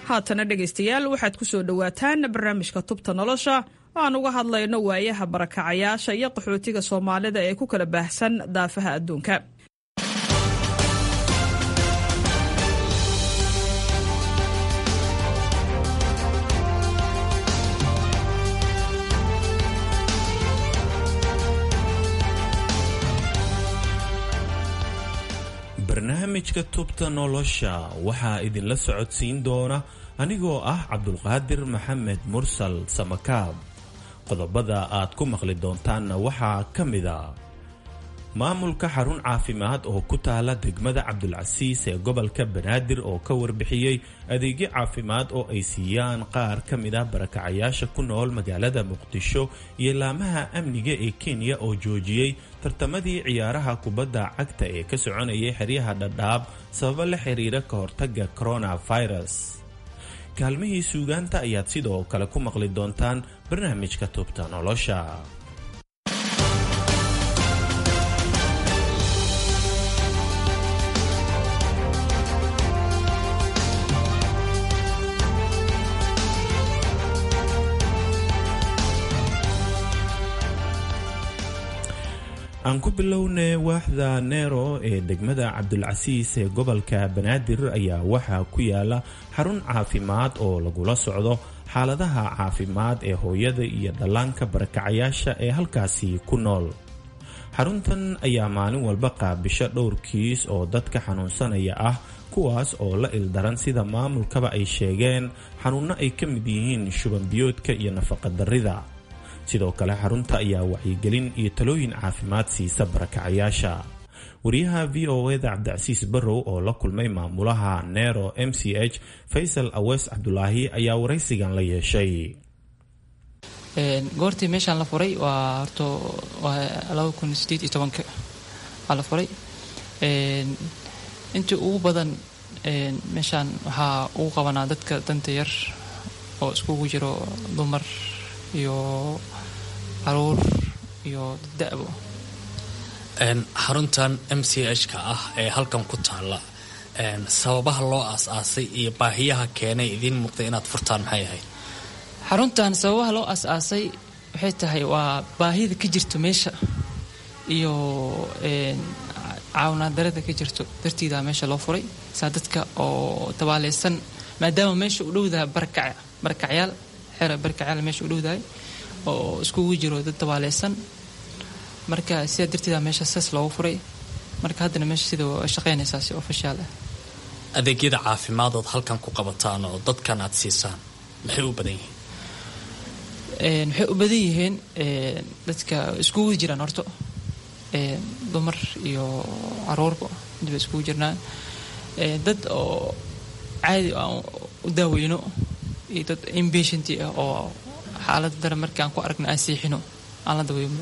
haatana dhegaystayaal waxaad ku soo dhowaataan barnaamijka tubta nolosha oo aan uga hadlayno waayaha barakacayaasha iyo qaxootiga soomaalida ee ku kala baahsan daafaha adduunka barnaamijka tubta nolosha waxaa idinla socodsiin doona anigoo ah cabdulqaadir maxamed mursal samakaab qodobada aad ku maqli doontaanna waxaa ka mida maamulka xarun caafimaad oo ku taala degmada cabdulcasiis ee gobolka banaadir oo ka warbixiyey adeegyo caafimaad oo ay siiyaan qaar ka mid ah barakacayaasha ku nool magaalada muqdisho iyo laamaha amniga ee kenya oo joojiyey tartamadii ciyaaraha kubadda cagta ee ka soconayay xeryaha dhadhaab sababo la xiriira ka hortaga coronavirus kaalmihii suugaanta ayaad sidoo kale ku maqli doontaan barnaamijka tubta nolosha aan ku bilownay waaxda neero ee degmada cabdulcasiis ee gobolka banaadir ayaa waxaa ku yaala xarun caafimaad oo lagula socdo xaaladaha caafimaad ee hooyada iyo dhallaanka barakacayaasha ee halkaasi ku nool xaruntan ayaa maalin walba qaabisho dhowr kiis oo dadka xanuunsanaya ah kuwaas oo la ildaran sida maamulkaba ay sheegeen xanuunno ay ka mid yihiin shubanbiyoodka iyo nafaqadarrida sidoo kale xarunta ayaa wacyigelin iyo talooyin caafimaad siisa barakacayaasha wariyaha v o eda cabdicasiis barrow oo la kulmay maamulaha nero m c h faysal awees cabdulaahi ayaa waraysigan la yeeshay goortii meeshaan la furay waa horto waa laba kun sideed iyo tobanka waa la furay intii ugu badan meeshaan waxaa ugu qabanaa dadka danta yar oo iskugu jiro dumar iyo caruur iyo da'bo xaruntan m c h ka ah ee halkan ku taalla sababaha loo aas-aasay iyo baahiyaha keenay idiin muuqday inaad furtaan maxay ahayd xaruntan sababaha loo aas-aasay waxay tahay waa baahida ka jirto meesha iyo caawinaadarada ka jirto dartiida meesha loo furay saa dadka oo tabaaleysan maadaama meesha u dhowdahay barakac barakacyaal xera barakacyaal meesha u dhowdahay oo iskugu jiro dad tabaaleysan marka sidaa darteeda meesha saas loogu furay marka haddana meesha sida shaqeynaysaa si ofishaal ah adeegyada caafimadood halkan ku qabataan oo dadkan aad siisaan maxay u badan yihiin waxay u badan yihiin dadka iskugu jiraan horto dumar iyo caruurba midba iskugu jirnaan dad oo caadi aan u daaweyno iyo dad inpatient ah oo xaalada dare markii aan ku aragno aan siixino aan la daweymno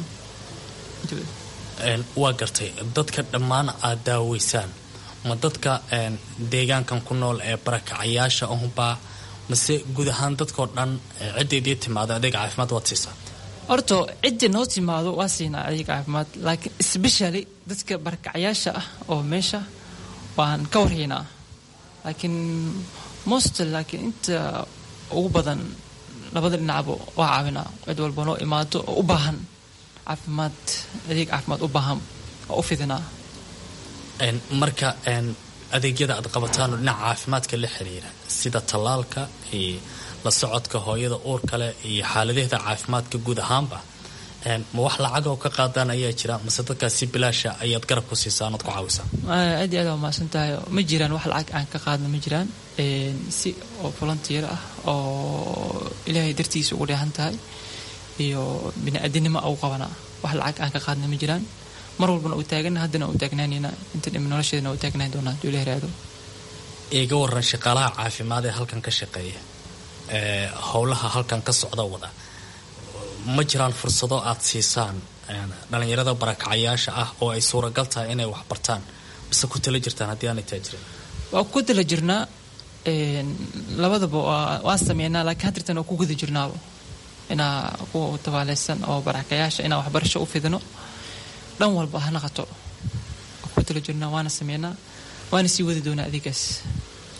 waa gartay dadka dhammaan aad daaweysaan ma dadka deegaankan ku nool ee barakacayaasha ahubaa mase guud ahaan dadkao dhan ciddaydii timaado adeeg caafimaad waad siisaa horto cidda noo timaado waa siinaa adeeg caafimaad laakiin especially dadka barakacayaasha ah oo meesha waan ka warhaynaa laakiin most laakiin inta ugu badan labada dhinacba waa caawinaa cid walba noo imaado oo u baahan caafimaad adeeg caafimaad u baahan oo u fidinaa marka adeegyada aad qabataanoo dhinaca caafimaadka la xiriira sida tallaalka iyo la socodka hooyada uur kale iyo xaaladaheeda caafimaadka guud ahaanba ma wax lacag oo ka qaadaan ayaa jira mase dadkaas si bilaasha ayaad garab ku siisaan oad ku caawisaan aad iyo aad waa mahadsan tahay ma jiraan wax lacag aan ka qaadna ma jiraan si oo volunteer ah oo ilaahay dartiisa ugu dheehan tahay iyo bini-aadinimo u qabanaa wax lacag aan ka qaadna ma jiraan mar walbana uu taagana haddana uu taagnaanayna inta dhimi nolosheedana uu taagnaan doonaa haduu ilahi raado iga waran shaqaalaha caafimaad ee halkan ka shaqeeya ee howlaha halkan ka socda wada ma jiraan fursado aad siisaan dhalinyarada barakacayaasha ah oo ay suuragal tahay inay wax bartaan base ku tala jirtaan haddii aanay taa jirin waa ku tala jirnaa labadaba waan sameynaa laakiin hadirtan waa ku guda jirnaaba inaa kuwa tabaaleysan oo barakayaasha inaa waxbarasho u fidino dhan walba ha naqato waa ku tala jirnaa waana sameynaa waana sii wadi doonaa adeegaas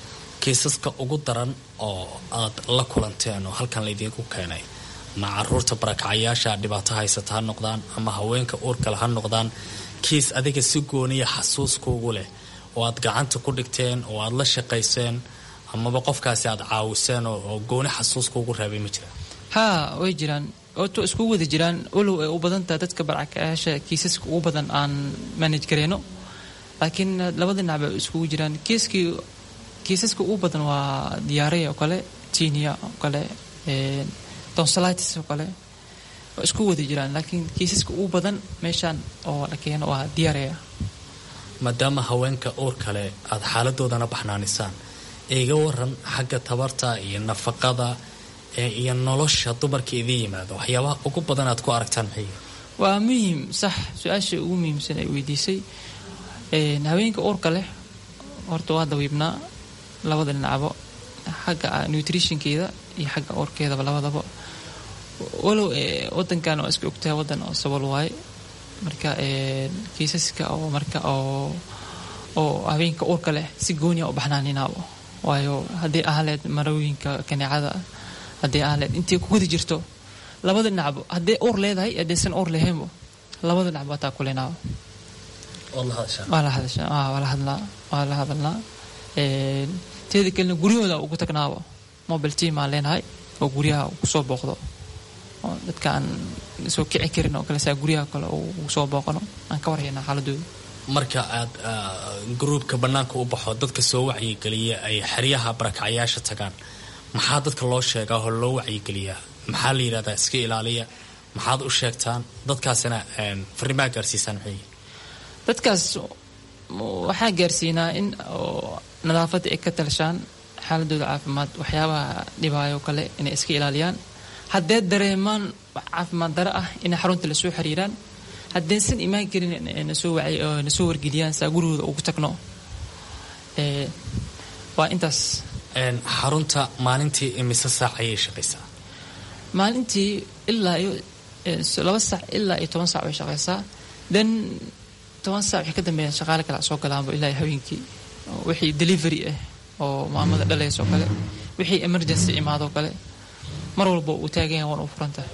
kiisaska ugu daran oo aad la kulanteen oo halkan laydinku keenay ama caruurta barakacayaasha dhibaato haysata ha noqdaan ama haweenka uurkale ha noqdaan kiis adiga si gooniya xasuuskuugu leh oo aad gacanta ku dhigteen oo aad la shaqayseen amaba qofkaasi aad caawiseen oo gooni xasuuskuugu reebay ma jira haa way jiraan oto iskugu wada jiraan walow ay u badantaha dadka barakacayaasha kiisaska ugu badan aan manage gareyno laakiin labada dhinac bay iskugu jiraan kiiskii kiisaska ugu badan waa diyaaraya oo kale tinia oo kale tonsolitis oo kale waa isku wada jiraan laakiin kiisaska ugu badan meeshaan oo la keeno waa diyaaraya maadaama haweenka uur kale aada xaaladoodana baxnaanisaan iga waran xagga tabarta iyo nafaqada iyo nolosha dumarka idiin yimaado waxyaabaha ugu badan aad ku aragtaan maxay waa muhiim sax su-aasha ugu muhiimsan ay weydiisay haweenka uurka leh horta waa dawiibnaa labada dhinacbo xagga nutritionkeeda iyo xagga uurkeedaba labadaba walow wadankan waa iska ogtahay wadan oo sabol waaye marka kiisaska oo marka oo oo haweenka uurka leh si gooniya u baxnaaninaabo waayo haddii ahleed marooyinka kaneecada haddii ahleed intay ku guda jirto labada dhinacbo haddii uur leedahay haddaysan uur lahaynbo labada dhinacbo hataa kulinaabo waa la hadashaa waa la hadlaa waa la hadalnaa teeda kalena guryahooda ugu tagnaabo mobile team aan leenahay oo guryaha kusoo booqdo oo dadka aan soo kici karin oo kale saa guryaha kale ugu soo booqano aan ka warhaynaa xaaladooda marka aad gruubka bannaanka u baxo dadka soo wacyigeliya ay xeryaha barakacayaasha tagaan maxaa dadka loo sheegaa oo loo wacyigeliyaa maxaa la yidhahdaa iska ilaaliya maxaad u sheegtaan dadkaasina fariimaa gaarsiisaan maxay dadkaas waxaa gaarsiinaa in nadaafadda ay ka talshaan xaaladooda caafimaad waxyaabaha dhibaayo kale inay iska ilaaliyaan haddee dareemaan caafimaad dare ah inay xarunta lasoo xiriiraan haddaysan imaan karin nasoo wargeliyaan saa gurigooda ugu tagno waa intaas xarunta maalintii imise saac ayay shaqaysaa maalintii ilaa iyo laba saac ilaa iyo toban saac way shaqaysaa then toban saac wixii ka dambeeya shaqaale kale soo galaanba ilaa iyo haweenkii wixii delivery ah oo maamada dhalays oo kale wixii emergency imaadoo kale mar walba uu taagan yahay waan u furantahay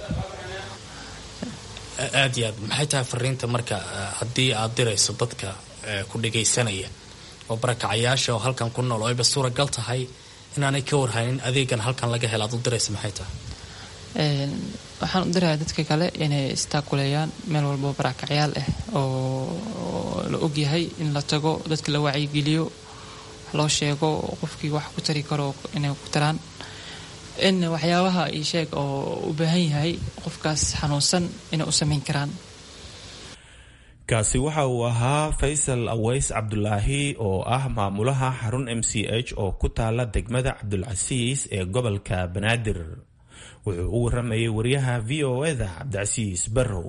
aad iyo aad maxay tahay fariinta marka haddii aad dirayso dadka ku dhagaysanaya oo barakacayaasha oo halkan ku nool oo ayba suuragal tahay inaanay ka warhaynin adeegan halkan laga hela aad u diraysa maxay tahay waxaan u dirayaa dadka kale inay istaakuleeyaan meel walbo barakacyaal ah oo la ogyahay in la tago dadka la wacyigeliyo loo sheego qofkii wax ku tari karo inay ku taraan in waxyaabaha ii sheeg oo u baahan yahay qofkaas xanuunsan inay u samayn karaan kaasi waxa uu ahaa faysal aweys cabdulaahi oo ah maamulaha xarun m c h oo ku taala degmada cabdulcasiis ee gobolka banaadir wuxuu u waramayay wariyaha v o eda cabdicasiis barrow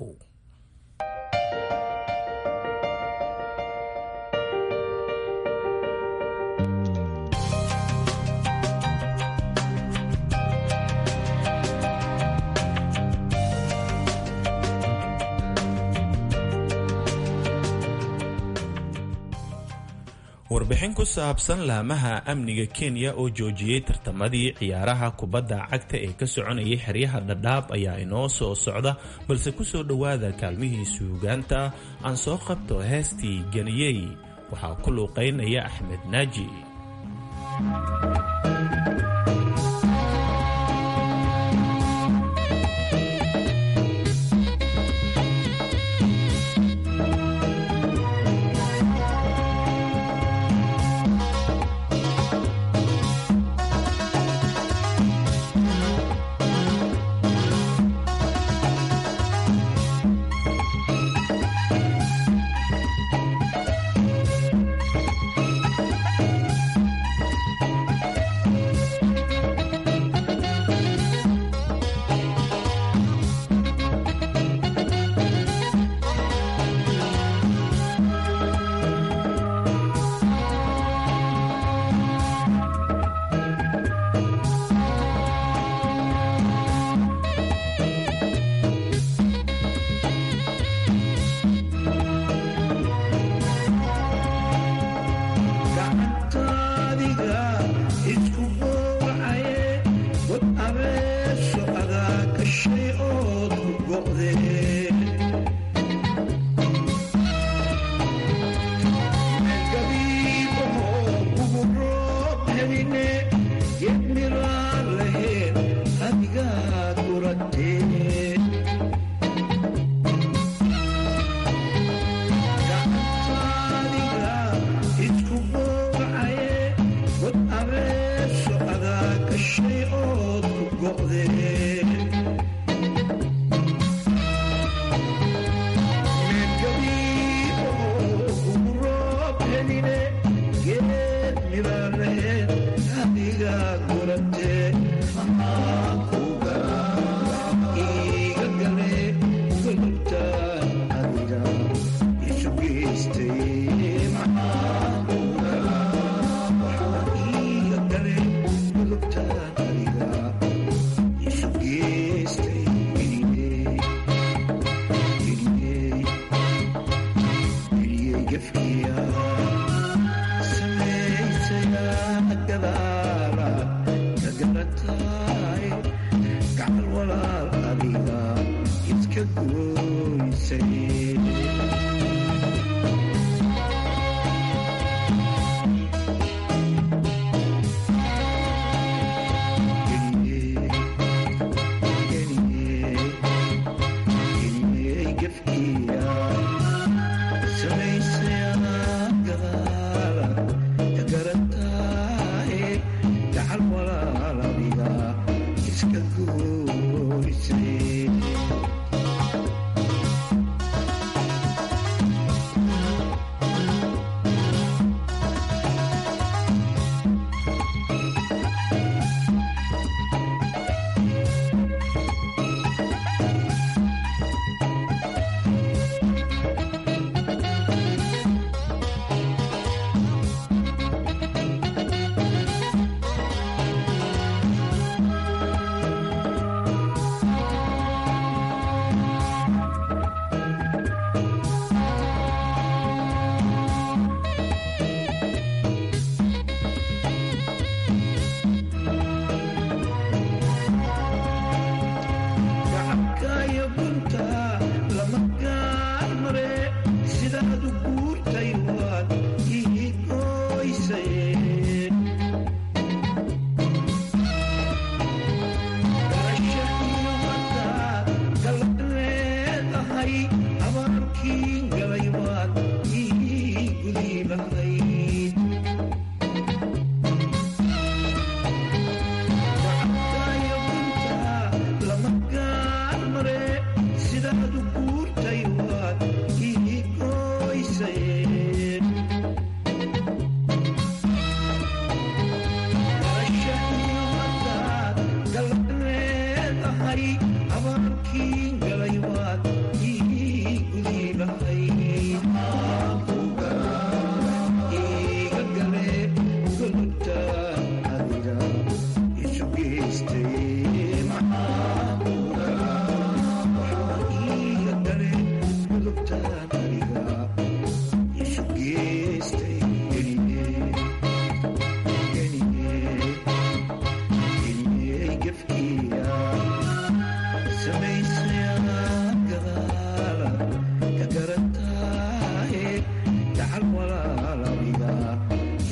warbixin ku saabsan laamaha amniga kenya oo joojiyey tartamadii ciyaaraha kubadda cagta ee ka soconayay xeryaha dhadhaab ayaa inoo soo socda balse ku soo dhowaada kaalmihii suugaanta aan soo qabto heestii ganiyey waxaa ku luuqaynaya axmed naaji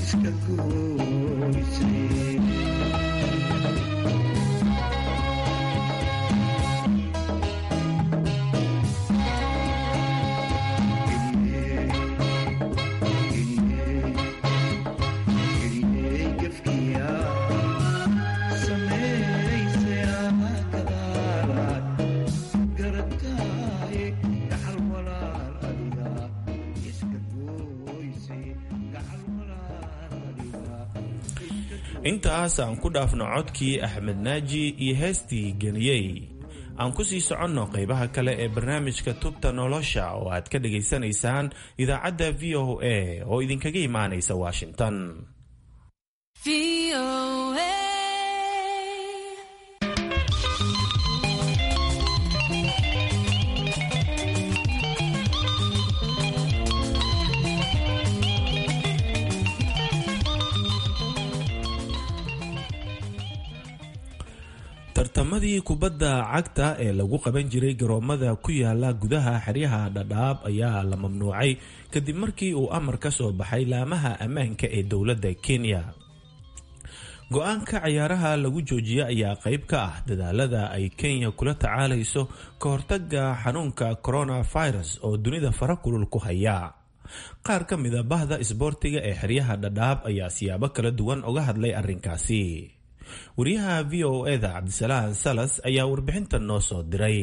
intaas aan ku dhaafno codkii axmed naaji iyo heestii geniyey aan ku sii soconno qaybaha kale ee barnaamijka tubta nolosha oo aad ka dhagaysanaysaan idaacadda v o a oo idinkaga imaanaysa washington tartamadii kubadda cagta ee lagu qaban jiray garoomada ku yaala gudaha xeryaha dhadhaab ayaa la mamnuucay kadib markii uu amar ka soo baxay laamaha ammaanka ee dowladda kenya go-aanka cayaaraha lagu joojiyey ayaa qayb ka ah dadaalada ay kenya kula tacaalayso ka hortaga xanuunka coronavirus oo dunida fara kulul ku haya qaar ka mida bahda isboortiga ee xeryaha dhadhaab ayaa siyaabo kala duwan uga hadlay arrinkaasi wariyaha v o eda cabdisalaan salas ayaa warbixintan noo soo diray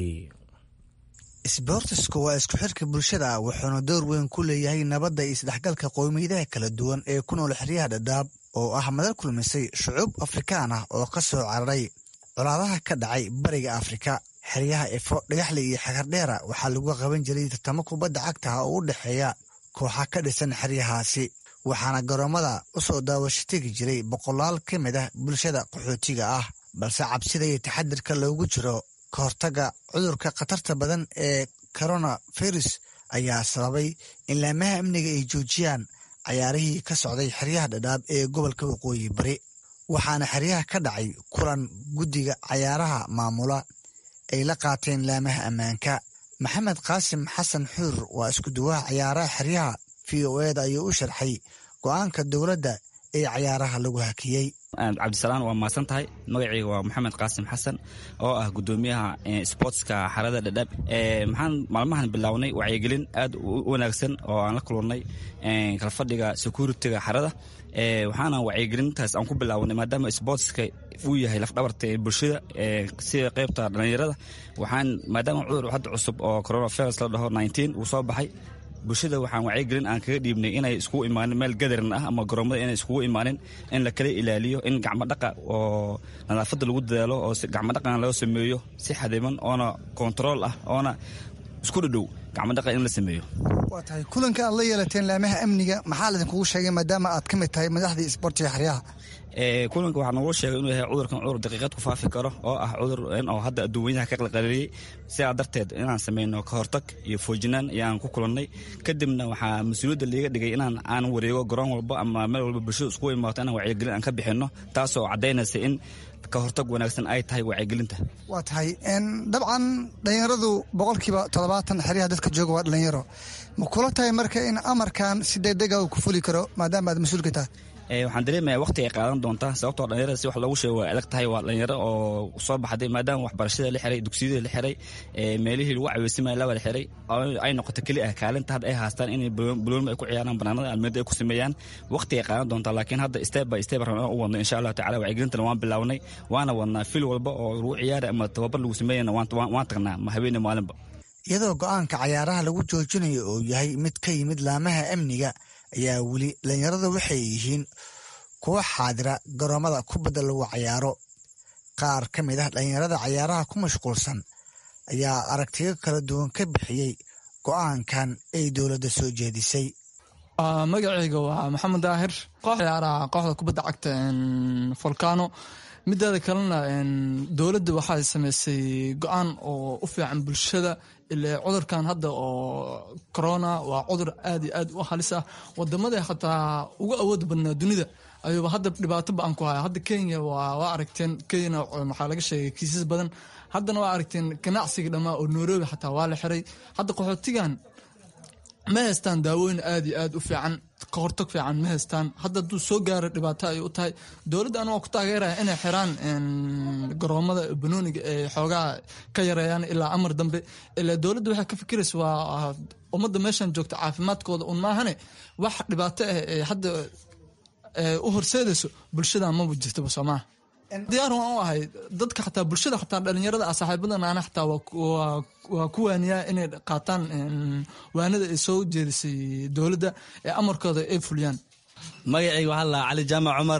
isboortisku waa isku xirka bulshada wuxuuna door weyn ku leeyahay nabadda iyo isdhexgalka qowmiyadaha kala duwan ee ku nool xeryaha dhadhaab oo ah madal kulmisay shucuub afrikaan ah oo ka soo cararay colaadaha ka dhacay bariga afrika xeryaha efo dhagaxle iyo xagardheera waxaa lagu qaban jiray tartamo kubadda cagtaha oo u dhexeeya kooxa ka dhisan xeryahaasi waxaana garoomada u soo daawasho tegi jiray boqolaal ka mid ah bulshada qaxootiga ah balse cabsida iyo taxadirka loogu jiro ka hortaga cudurka khatarta badan ee coronavirus ayaa sababay in laamaha amniga ay joojiyaan cayaarihii ka socday xeryaha dhadhaab ee gobolka waqooyi bari waxaana xeryaha ka dhacay kulan guddiga cayaaraha maamula ay la qaateen laamaha ammaanka maxamed qaasim xasan xuur waa isku duwaha cayaaraha xeryaha v o eda ayuu u sharxay go-aanka dowladda ee cayaaraha lagu hakiyey cabdisalaan waa mahadsan tahay magacayga waa maxamed qaasim xasan oo ah gudoomiyaha sportska xarada dhadhaab maxaan maalmahan bilownay wacyigelin aad u wanaagsan oo aan la kulannay kalfadhiga securitiga xarada waxaana wacyigelintaas aan ku bilownay maadaama sportska uu yahay lafdhabarta ee bulshada sida qaybta dhallinyarada waxaan maadaama cudur hadda cusub oo coronavirus la dhaho uu soo baxay bulshada waxaan wacyigelin aan kaga dhiibnay inay iskugu imaanin meel gadaran ah ama garoomada inay iskugu imaanin in la kala ilaaliyo in gacmodhaqa oo nadaafadda lagu dadaalo oo gacmodhaqan loo sameeyo si xadiman oona kontarool ah oona isku dhadhow gacmodhaqa in la sameeyo waa tahay kulanka aad la yeelateen laamaha amniga maxaa laydinkugu sheegay maadaama aad ka mid tahay madaxdii isboortiga xeryaha kulanka waxaa nogula sheegay inuu yahay cudurkan cudur daqiiqad ku faafi karo oo ah cudur oo hadda adduunweynaha ka qalqaliyey sidaa darteed inaan sameyno ka hortag iyo foojinaan ayaan ku kulannay kadibna waxaa mas-uuliyadda liiga dhigay inaan aan wareego garoon walba ama meel walba bulshada iskugu imaato inaan wacyigelin aan ka bixinno taasoo caddaynaysa in ka hortag wanaagsan ay tahay wacyigelinta waa tahay dabcan dhallinyaradu boqolkiiba toddobaatan xeryaha dadka jooga waa dhalinyaro ma kula tahay marka in amarkan si degdega uu ku fuli karo maadaama aad mas-uulka tahay waxaan dareemayaa waqti ay qaadan doontaa sababtoo dhalinyarada si wax loogu sheego waa adag tahay waa dhalinyaro oo soo baxday maadaama waxbarashada la xiray dugsiyada la xiray meelihii lagu caweysimaya la wada xiray ay noqoto keli ah kaalinta hadda ay haastaan inay buloonima ay ku ciyaaraan banaanada almeeda ay ku sameeyaan waqti ay qaadan doontaa laakiin hadda step by step rabna u wadno insha allahu tacala wacyigelintana waan bilawnay waana wadnaa fil walba oo lagu ciyaari ama tababar lagu sameeyana waan tagnaa ma habeene maalinba iyadoo go-aanka cayaaraha lagu joojinayo oo yahay mid ka yimid laamaha amniga ayaa weli dhalinyarada waxay yihiin kuwa xaadira garoomada kubadda lagu cayaaro qaar ka mid ah dhalinyarada cayaaraha ku mashquulsan ayaa aragtiyo kala duwan ka bixiyey go-aankan ay dowladda soo jeedisay magacayga waa maxamed daahir koox ciyaaraha kooxda kubadda cagta volcano mideeda kalena dowladda waxay sameysay go-aan oo u fiican bulshada ilaa cudurkan hadda oo corona waa cudur aad iyo aad u halis ah wadamada xataa ugu awood badnaa dunida ayuuba hadda dhibaato ba-an ku haya hadda kenya waa aragteen kenyana waxaa laga sheegay kiisas badan haddana waa aragteen ganacsiga dhammaa oo nairobi xataa waa la xiray hadda qaxootigan ma haystaan daawooyin aad iyo aad u fiican ka hortag fiican ma haystaan hadda hadduu soo gaaro dhibaato ay u tahay dowladda anu waa ku taageeraya inay xiraan garoomada banooniga ee xoogaha ka yareeyaan ilaa amar dambe ilaa dowladda waxay ka fikiraysa waa ummadda meeshan joogta caafimaadkooda un maahane wax dhibaato ah ee hadda u horseedayso bulshada maba jirtaba soomaa diyaar waan u ahay dadka xataa bulshada xataa dhalinyarada ah saaxiibadan ana xataa waa ku waaniyaa inay qaataan waanada ay soo jeedisay dowladda ee amarkooda ay fuliyaan magacayga waxaa la cali jaamac cumar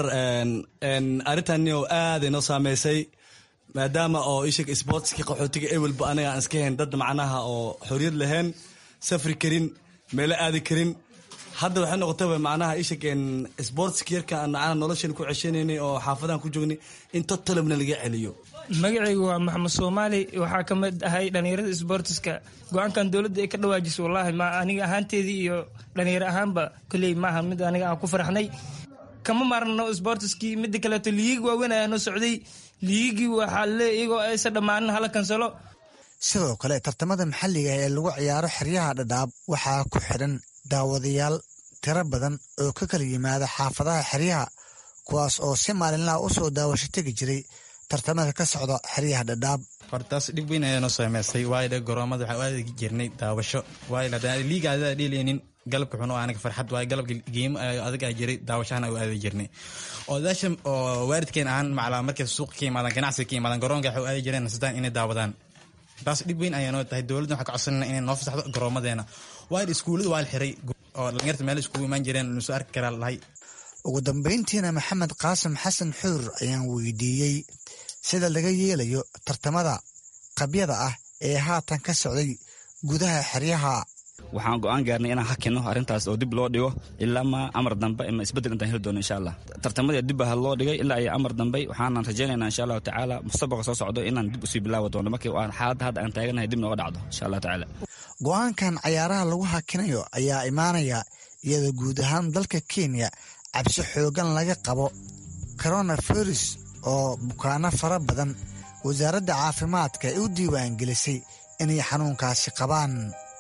arrintani oo aad inoo saameysay maadaama oo ishig sportski qaxootiga ewelba aniga aan iska hayn dad macnaha oo xoriyad lahayn safri karin meelo aadi karin hadda waxay noqotaba macnaha ishig sportski yarka aan macnaha noloshan ku ceshanaynay oo xaafadahan ku joognay in totalabna laga celiyo magacaygu waa maxamed soomaali waxaa ka mid ahay dhallinyarada sbortiska go-aankan dowladda ay ka dhawaajisay wallaahi ma aniga ahaanteedii iyo dhallinyaro ahaanba koley maaha mid aniga aan ku farxnay kama maarno sbortiskii mida kaleeto liigi waaweyn ayaa noo socday liigii waxaa le iyagoo aysa dhammaanin hala kansalo sidoo kale tartamada maxalliga ee lagu ciyaaro xeryaha dhadhaab waxaa ku xidhan daawadayaal tiro badan oo ka kala yimaada xaafadaha xeryaha kuwaas oo si maalinlaha u soo daawasho tegi jiray tartamada ka socda xeryaha dhadhaab hortaas dhib weyn ayaa noo saameystay waayo dhe garoomada waxaa u aadi jirnay daawasho waayo liiga adaa dheelaynin galabka xun oo aniga farxad waayo galabka geemo adag aa jiray daawashahana u aadi jirnay odaasha oo waalidkeen ahaan maclaa markay suuqa ka yimaadaan ganacsiga ka yimaadaan garoonka waxay u aadi jireen nasdaan inay daawadaan taas dhib weyn ayaa noo tahay dowladda waxaa ka codsanayna inay noo fasaxdo garoomadeena waayo iskuullada waa la xiray oo dhalinyarta meel iskugu imaan jireen nusoo arki karaa lahay ugu dambayntiina maxamed qaasim xasan xuur ayaan weydiiyey sida laga yeelayo tartamada qabyada ah ee haatan ka socday gudaha xeryaha waxaan go-aan gaarnay inaan hakino arrintaas oo dib loo dhigo ilaa ma amar dambe ama isbeddel intaan heli doono insha allah tartamadii dib baa loo dhigay ilaa iyo amar dambe waxaanan rajaynaynaa insha allahu tacaala mustabaqa soo socdo inaan dib usii bilaawi doono markii aan xaaladda hadda aan taaganahay dib nooga dhacdo insha allah tacaala go-aankan cayaaraha lagu hakinayo ayaa imaanaya iyadoo guud ahaan dalka kenya cabsi xoogan laga qabo coronavirus oo bukaano fara badan wasaaradda caafimaadka ay u diiwaangelisay inay xanuunkaasi qabaan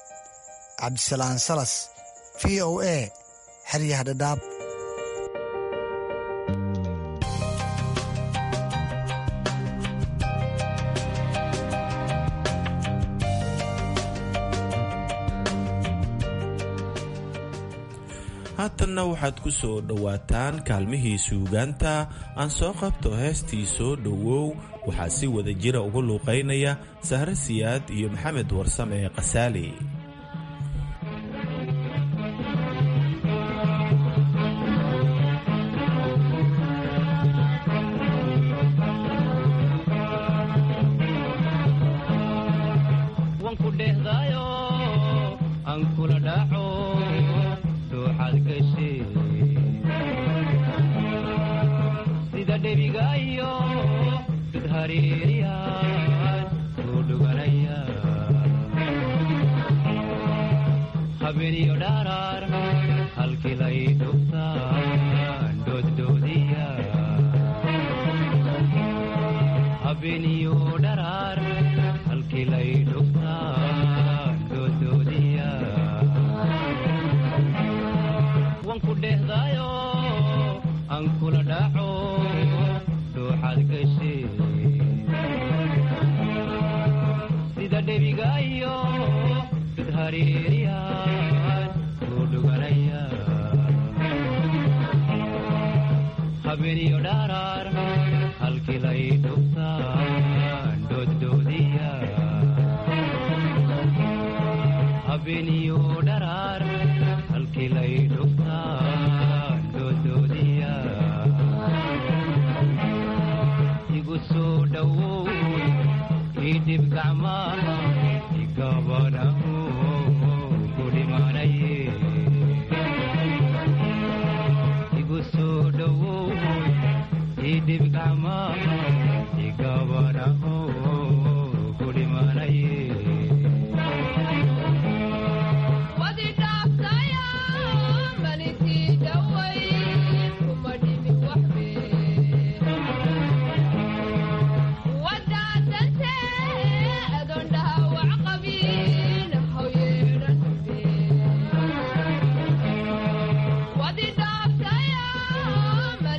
cabdisalaan salas v o a xeryaha dhadhaab haatanna waxaad ku soo dhowaataan kaalmihii suugaanta aan soo qabto heestii soo dhowow waxaa si wada jira uga luuqaynaya sahre siyaad iyo maxamed warsame kasaali Adon dhawac qabin, how yeedhan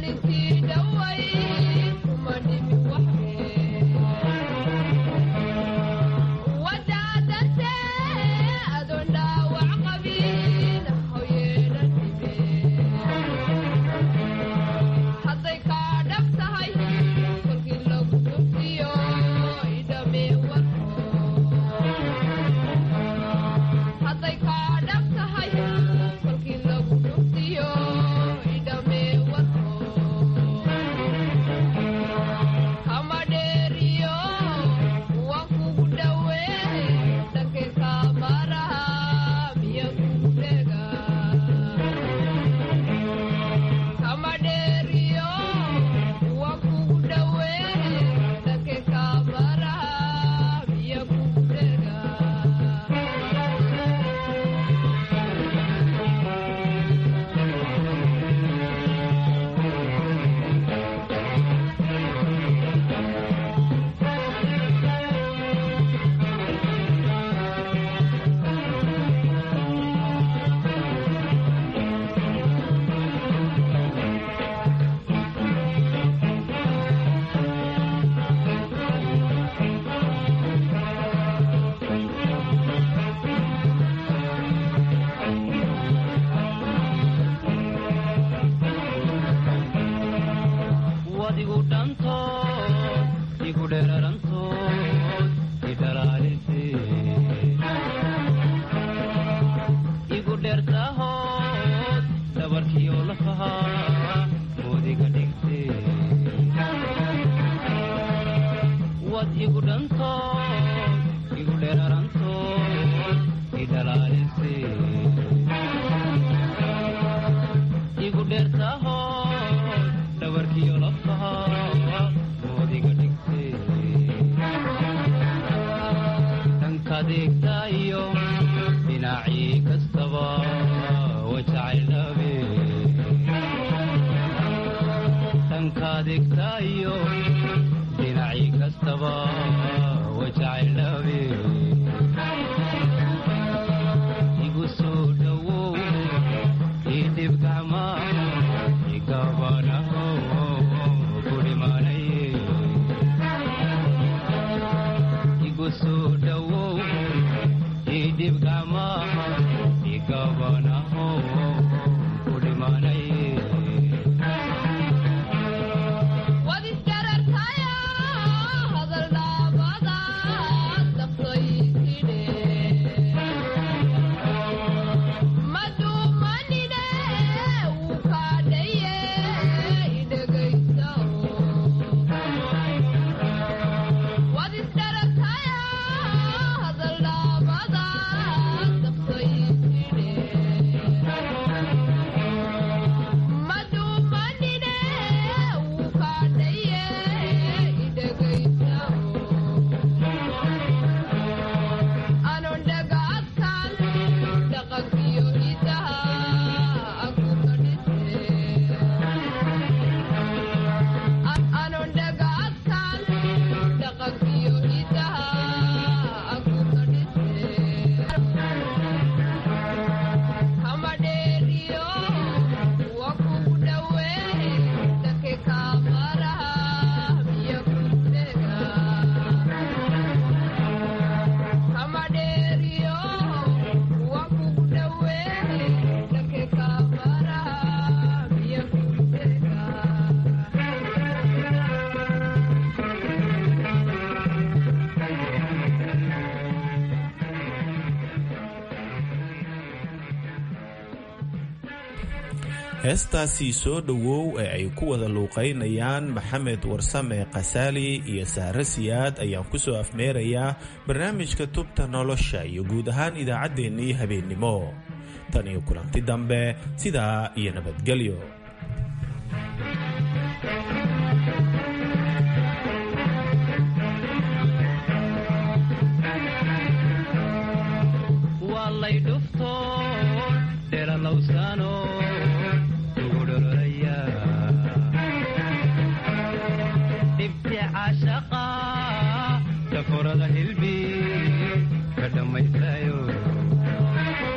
heestaasi soo dhowow ee ay ku wada luuqaynayaan maxamed warsame khasaali iyo saare siyaad ayaan ku soo afmeerayaa barnaamijka tubta nolosha iyo guud ahaan idaacaddeenii habeennimo tan iyo kulanti dambe sidaa iyo nabadgelyo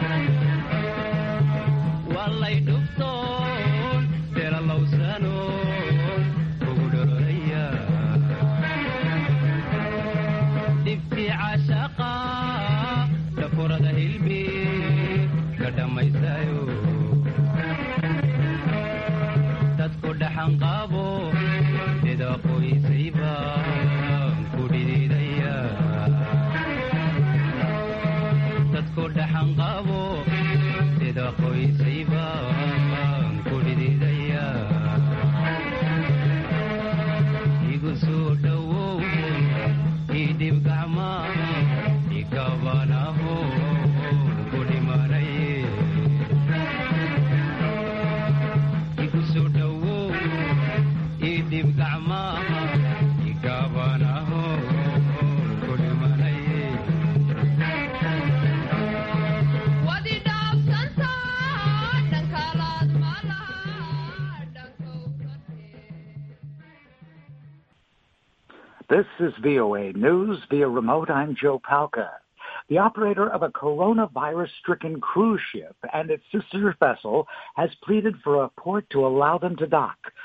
Walay dhuftoon, dela lawsano dhaxanqaabo sida qoysayba ku dhididaya dadku dhaxanqaabo sida qoysayba ku dhididaya igu soo dhowow idhib gacma ikabanaho ku dhimanaye igu soo dhowow idhib gacma ikabanaho ku dhimanaye This is VOA News via remote. I'm Joe Palca. The operator of a coronavirus-stricken cruise ship and its sister vessel has pleaded for a port to allow them to dock.